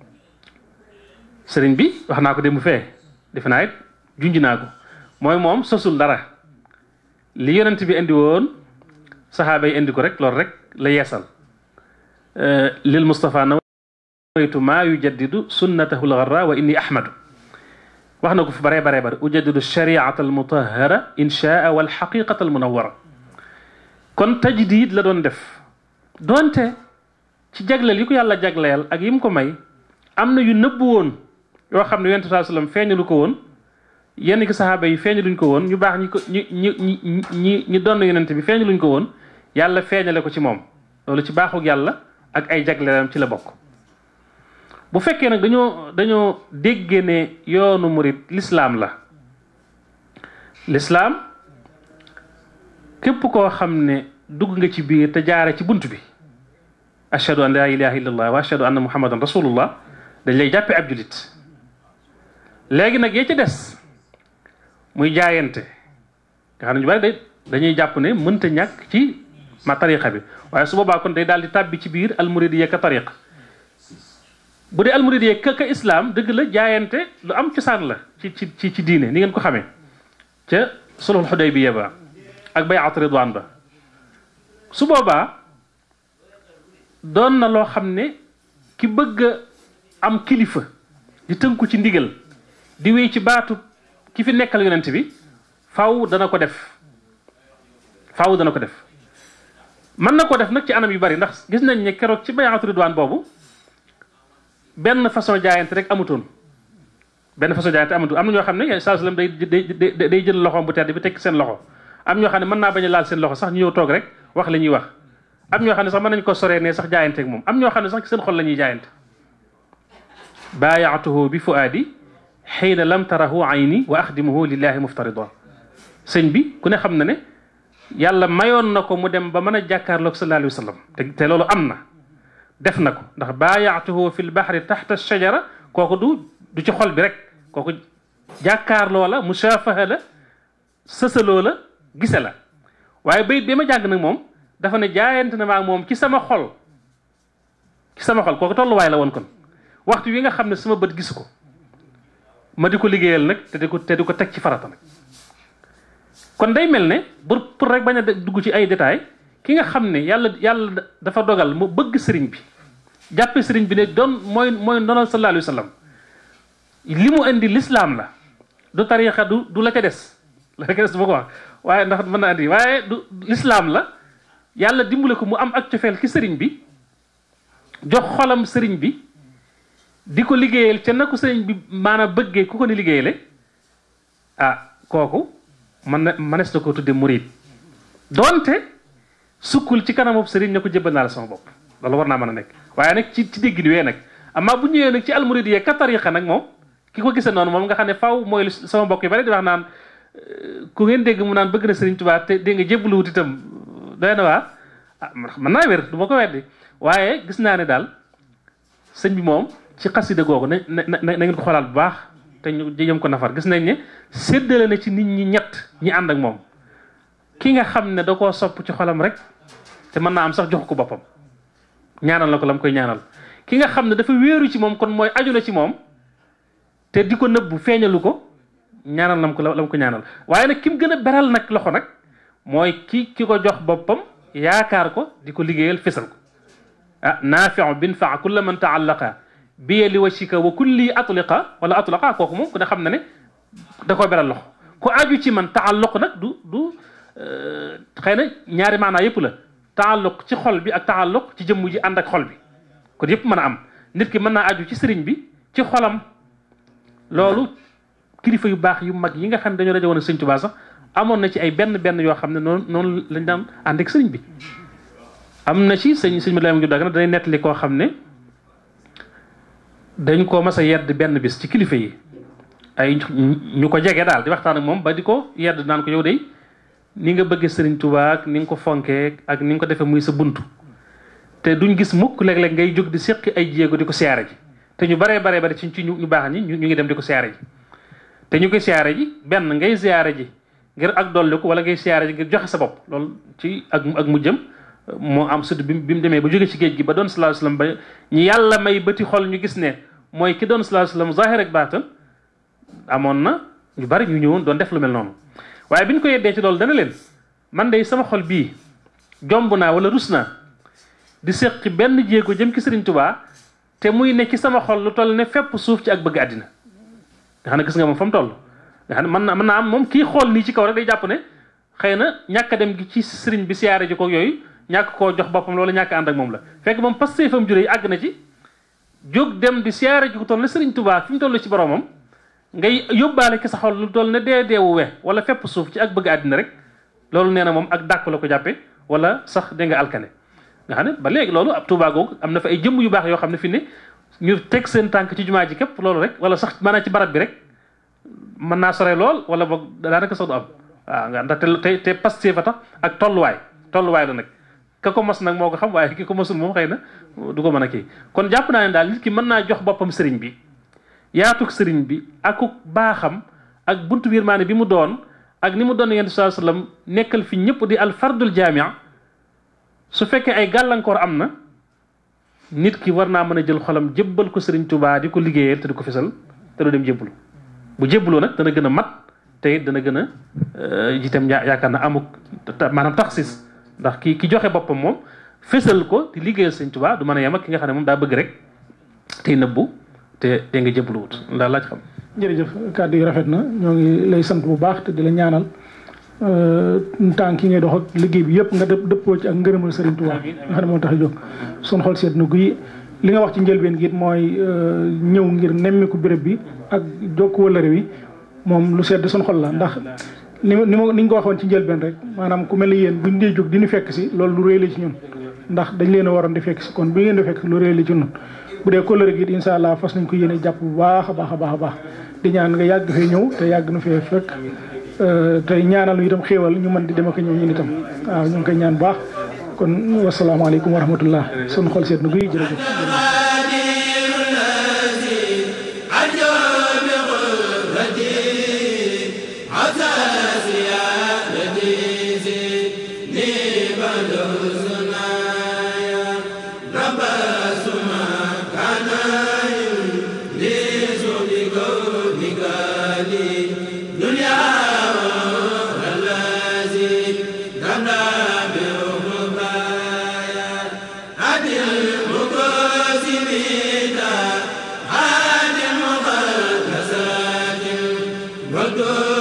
sëriñ bi wax naa ko démb fee defe naa it junj naa ko mooy moom sosul dara li yonent bi indi woon saxaaba yi indi ko rek loolu rek la yeesal lil Mustafa na baytu maa yujaddidu sunnatahu lgarra wa inni ahmadu wax na ko fi baree baree bare ujaddidu shariata almutahara inchaa walxaqiqata almunawara kon tajdid la doon def doonte ci jagleel yi ko yàlla jagleel ak yi mu ko may am na yu nëbb woon yoo xam ne yonent saa sallam feeñalu ko woon yenn ki saxaaba yi feeñaluñ ko woon ñu baax ñi ko ñi ñi ñi ñi ñi doon yonent bi feeñaluñ ko woon yàlla feeñale ko ci moom loolu ci baaxug yàlla ak ay jagleelam ci la bokk bu fekkee nag dañoo dañoo déggee ne yoonu murit lislaam la lislaam képp koo xam ne dugg nga ci biir te jaare ci bunt bi ashhadu an la ilaha illallah wa ashhadu anna muhammadan rasulullah dañ lay jàppe ab julit léegi nag yee ci des muy jaayante nga xam ne ñu bari day dañuy jàpp ne mënta ñàkk ci ma tariqa bi waaye su boobaa kon day daal di tàbbi ci biir almuridiyya ka tariqa bu dee almuridiyya ka ka islam dëgg la jaayante lu am cosaan la ci ci ci ci diine ni ngeen ko xamee ca sulhul xudaybiya ba ak bayat ridwan ba su boobaa doon na loo xam ne ki bëgg a am kilifa di tënku ci ndigal di wéy ci baatu ki fi nekkal yonent bi faw dana ko def faw dana ko def mën na ko def nag ci anam yu bari ndax gis nañ ne keroog ci bayaatu ridwaan boobu benn façon jaayante rek amutoon benn façon jaayante amutoon am na ñoo xam ne saa sallam day day day jël loxoom bu tedd bi tekki seen loxo am ñoo xam ne mën naa bañ a laal seen loxo sax ñu ñëw toog rek wax la ñuy wax am ñoo xam ne sax mën nañ ko soree ne sax jaayante ak moom am ñoo xam ne sax ci seen xol la ñuy jaayante baayaatuhu bi fuaadi xiina lam tarahu ayni wa axdimuhu lillahi muftarida sëñ bi ku ne xam na ne yàlla mayoon na ko mu dem ba mën a jàkkaarloog sallallahu alayhi wa sallam te te loolu am na def na ko ndax baayaatuhu fi lbahri taxta shajara kooku du du ci xol bi rek kooku jàkkaarloo la musaafaha la sësaloo la gise la waaye bayit bi ma jàng nag moom dafa ne jaayante na maa moom ci sama xol ci sama xol kooku tolluwaay la woon kon waxtu wi nga xam ne sama bët gisu ko ma di ko liggéeyal nag te di ko te di ko teg ci farata nag kon day mel ne pour pour rek bañ a dugg ci ay détails ki nga xam ne yàlla yàlla dafa dogal mu bëgg sëriñ bi jàppe sëriñ bi ne doon mooy mooy ndonal sallallahu alayhi wa sallam li mu indi lislaam la du tariixa du du la ca des la ca des du ma ko wax waaye ndax mën na indi waaye du lislaam la yàlla dimbale ko mu am ak cofeel ci sëriñ bi jox xolam sëriñ bi di ko liggéeyal ca na ko sëriñ bi maanaam bëggee ku ko ni liggéeyale ah kooku man na manes na ko tudde murid doonte sukkul ci kanamu sëriñ ne ko jëbbal naa la sama bopp loolu war naa mën a nekk waaye nag ci ci dégg wee nag amaa bu ñëwee nag ci almurid yee ka tariqa nag moom ki ko gisee noonu moom nga xam ne faw mooy sama mbokk yi bari di wax naan ku ngeen dégg mu naan bëgg na sëriñ Tuubaa te dégg nga jébbalu wut itam doy na waa ah mën naa wér du ma ko weddi waaye gis naa ne daal sëñ bi moom ci xasida googu na na na ngeen ko xoolaat bu baax te ñu jëm ko nafar gis nañ ne séddale na ci nit ñi ñett ñi ànd ak moom ki nga xam ne da koo sopp ci xolam rek te mën naa am sax jox ko boppam ñaanal la ko la mu koy ñaanal ki nga xam ne dafa wéeru ci moom kon mooy aju na ci moom te di ko nëbbu feeñalu ko ñaanal lam ko la mu ko ñaanal waaye nag ki mu gën a beral nag loxo nag mooy ki ki ko jox boppam yaakaar ko di ko liggéeyal fesal ko ah naafiu bin faa kulla man taallaqa biye li wajhika wa kulli atliqa wala atlaqa kooku moom ku ne xam na ne da koo beral loxo ku aju ci man taalluq nag du du xëy na ñaari maanaa yëpp la taalluq ci xol bi ak taalluq ci jëmm ji ànd ak xol bi kon yëpp mën a am nit ki mën naa aju ci sëriñ bi ci xolam loolu kilifa yu baax yu mag yi nga xam ne dañoo daje woon sëñ Tuubaa sax amoon na ci ay benn benn yoo xam ne noonu noonu lañ daan ànd ak sëriñ bi am na ci sëñ sëñ Madeleine Diop Dagana danay nettali koo xam ne dañ ko mas a yedd benn bis ci kilifa yi ay ñu ko jege daal di waxtaan ak moom ba di ko yedd naan ko yow de ni nga bëggee sëriñ Tuubaa ak ni nga ko fonkee ak ni nga ko defee muy sa buntu te duñ gis mukk léeg-léeg ngay jóg di séqi ay jéego di ko siyaare ji te ñu baree baree bari ci ci ñu baax ñi ñu ngi dem di ko siyaare ji te ñu koy siyaare ji benn ngay siyaare ji ngir ak dolliku wala ngay siyaare ji ngir joxe sa bopp loolu ci ak ak mujjam moo am sud bi bi mu demee ba jóge ci géej gi ba doon sallallahu alayhi wasallam ba ñu yàlla may bëti xol ñu gis ne mooy ki doon sallallahu alayhi wasallam zahir ak baatan amoon na ñu bari ñu ñëwoon doon def lu mel noonu waaye bi ñu ko yeddee ci loolu dana leen man de sama xol bii jomb naa wala rus naa di séqi benn jéego jëm ki Sëriñ Tubaa te muy ne ci sama xol lu toll ne fépp suuf ci ak bëgg àddina nga xam ne gis nga moom fa mu toll nga xam ne mën na mën naa am moom kii xool nii ci kaw rek day jàpp ne xëy na ñàkk a dem gi ci sëriñ bi siyaare ji ko yooyu ñàkk koo jox boppam loolu ñàkk ànd ak moom la fekk moom passé fam juré yi àgg na ci jóg dem di siyaare ji ko toll ne sëriñ Tuubaa fi mu toll ci boromam ngay yóbbaale ki sa xol lu toll ne dee deewu we wala fépp suuf ci ak bëgg àddina rek loolu nee na moom ak dàkk la ko jàppe wala sax dégg nga alkane nga xam ne ba léegi loolu ab Tuubaa googu am na fa ay jëmm yu baax yoo xam ne fi ne ñu teg seen tànk ci jumaa ji képp loolu rek wala sax maanaam ci barab bi rek mën naa sore lool wala boog daanaka sax du am waaw nga ndax te te pasté fa tax ak tolluwaay tolluwaay la nag ka ko mos nag moo ko xam waaye ki ko mosul moom xëy na du ko mën a kii kon jàpp naa ne daal nit ki mën naa jox boppam sëriñ bi yaatuk sëriñ bi akuk baaxam ak buntu yërmaane bi mu doon ak ni mu doon yonent sallallahu alayhi wasallam nekkal fi ñëpp di al fardul jaamia su fekkee ay gàllankoor am na nit ki war naa mën a jël xolam jébbal ko sëriñ Tuubaa di ko liggéeyal te di ko fisal te du dem jébbalu bu jébbaloo nag dana gën a mat te it dana gën a itam yaakaar na amuk maanaam taxsis ndax ki ki joxe boppam moom fésal ko di liggéeyal sëriñ Tuubaa du mën a yem ak ki nga xam ne moom daa bëgg rek tey nëbbu te te nga jébbalu wut ndax laaj xam. jërëjëf kàddu yi rafet na ñoo ngi lay sant bu baax te di la ñaanal tànk yi ngay dox ak liggéey bi yëpp nga dëpp dëppoo ci ak ngërëmal Serigne Touba nga xam ne moo tax a jóg sun xol seet na guy li nga wax ci njëlbeen gi it mooy ñëw ngir nemmiku béréb bi ak jokk wëllëre wi moom lu sedd sun xol la ndax ni ni ma ni ñu ko waxoon ci njëlbeen rek maanaam ku mel ni yéen buñ dee jóg di ñu fekk si loolu lu réy la ci ñun ndax dañ leen a waroon di fekk si kon bi ngeen di fekk lu réy la ci ñun bu dee kóllëre gi it incha allah fas nañ ko yéene jàpp bu baax a baax a baax a baax di ñaan nga yàgg fee ñëw te yàgg na fee fekk tey ñaanal ñu itam xéewal ñu mën di dem ak ñëw ñun itam waaw ñu ngi koy ñaan bu baax kon wasalaamaaleykum wa rahmatullah sunu xol seet na guy jërëjëf Good.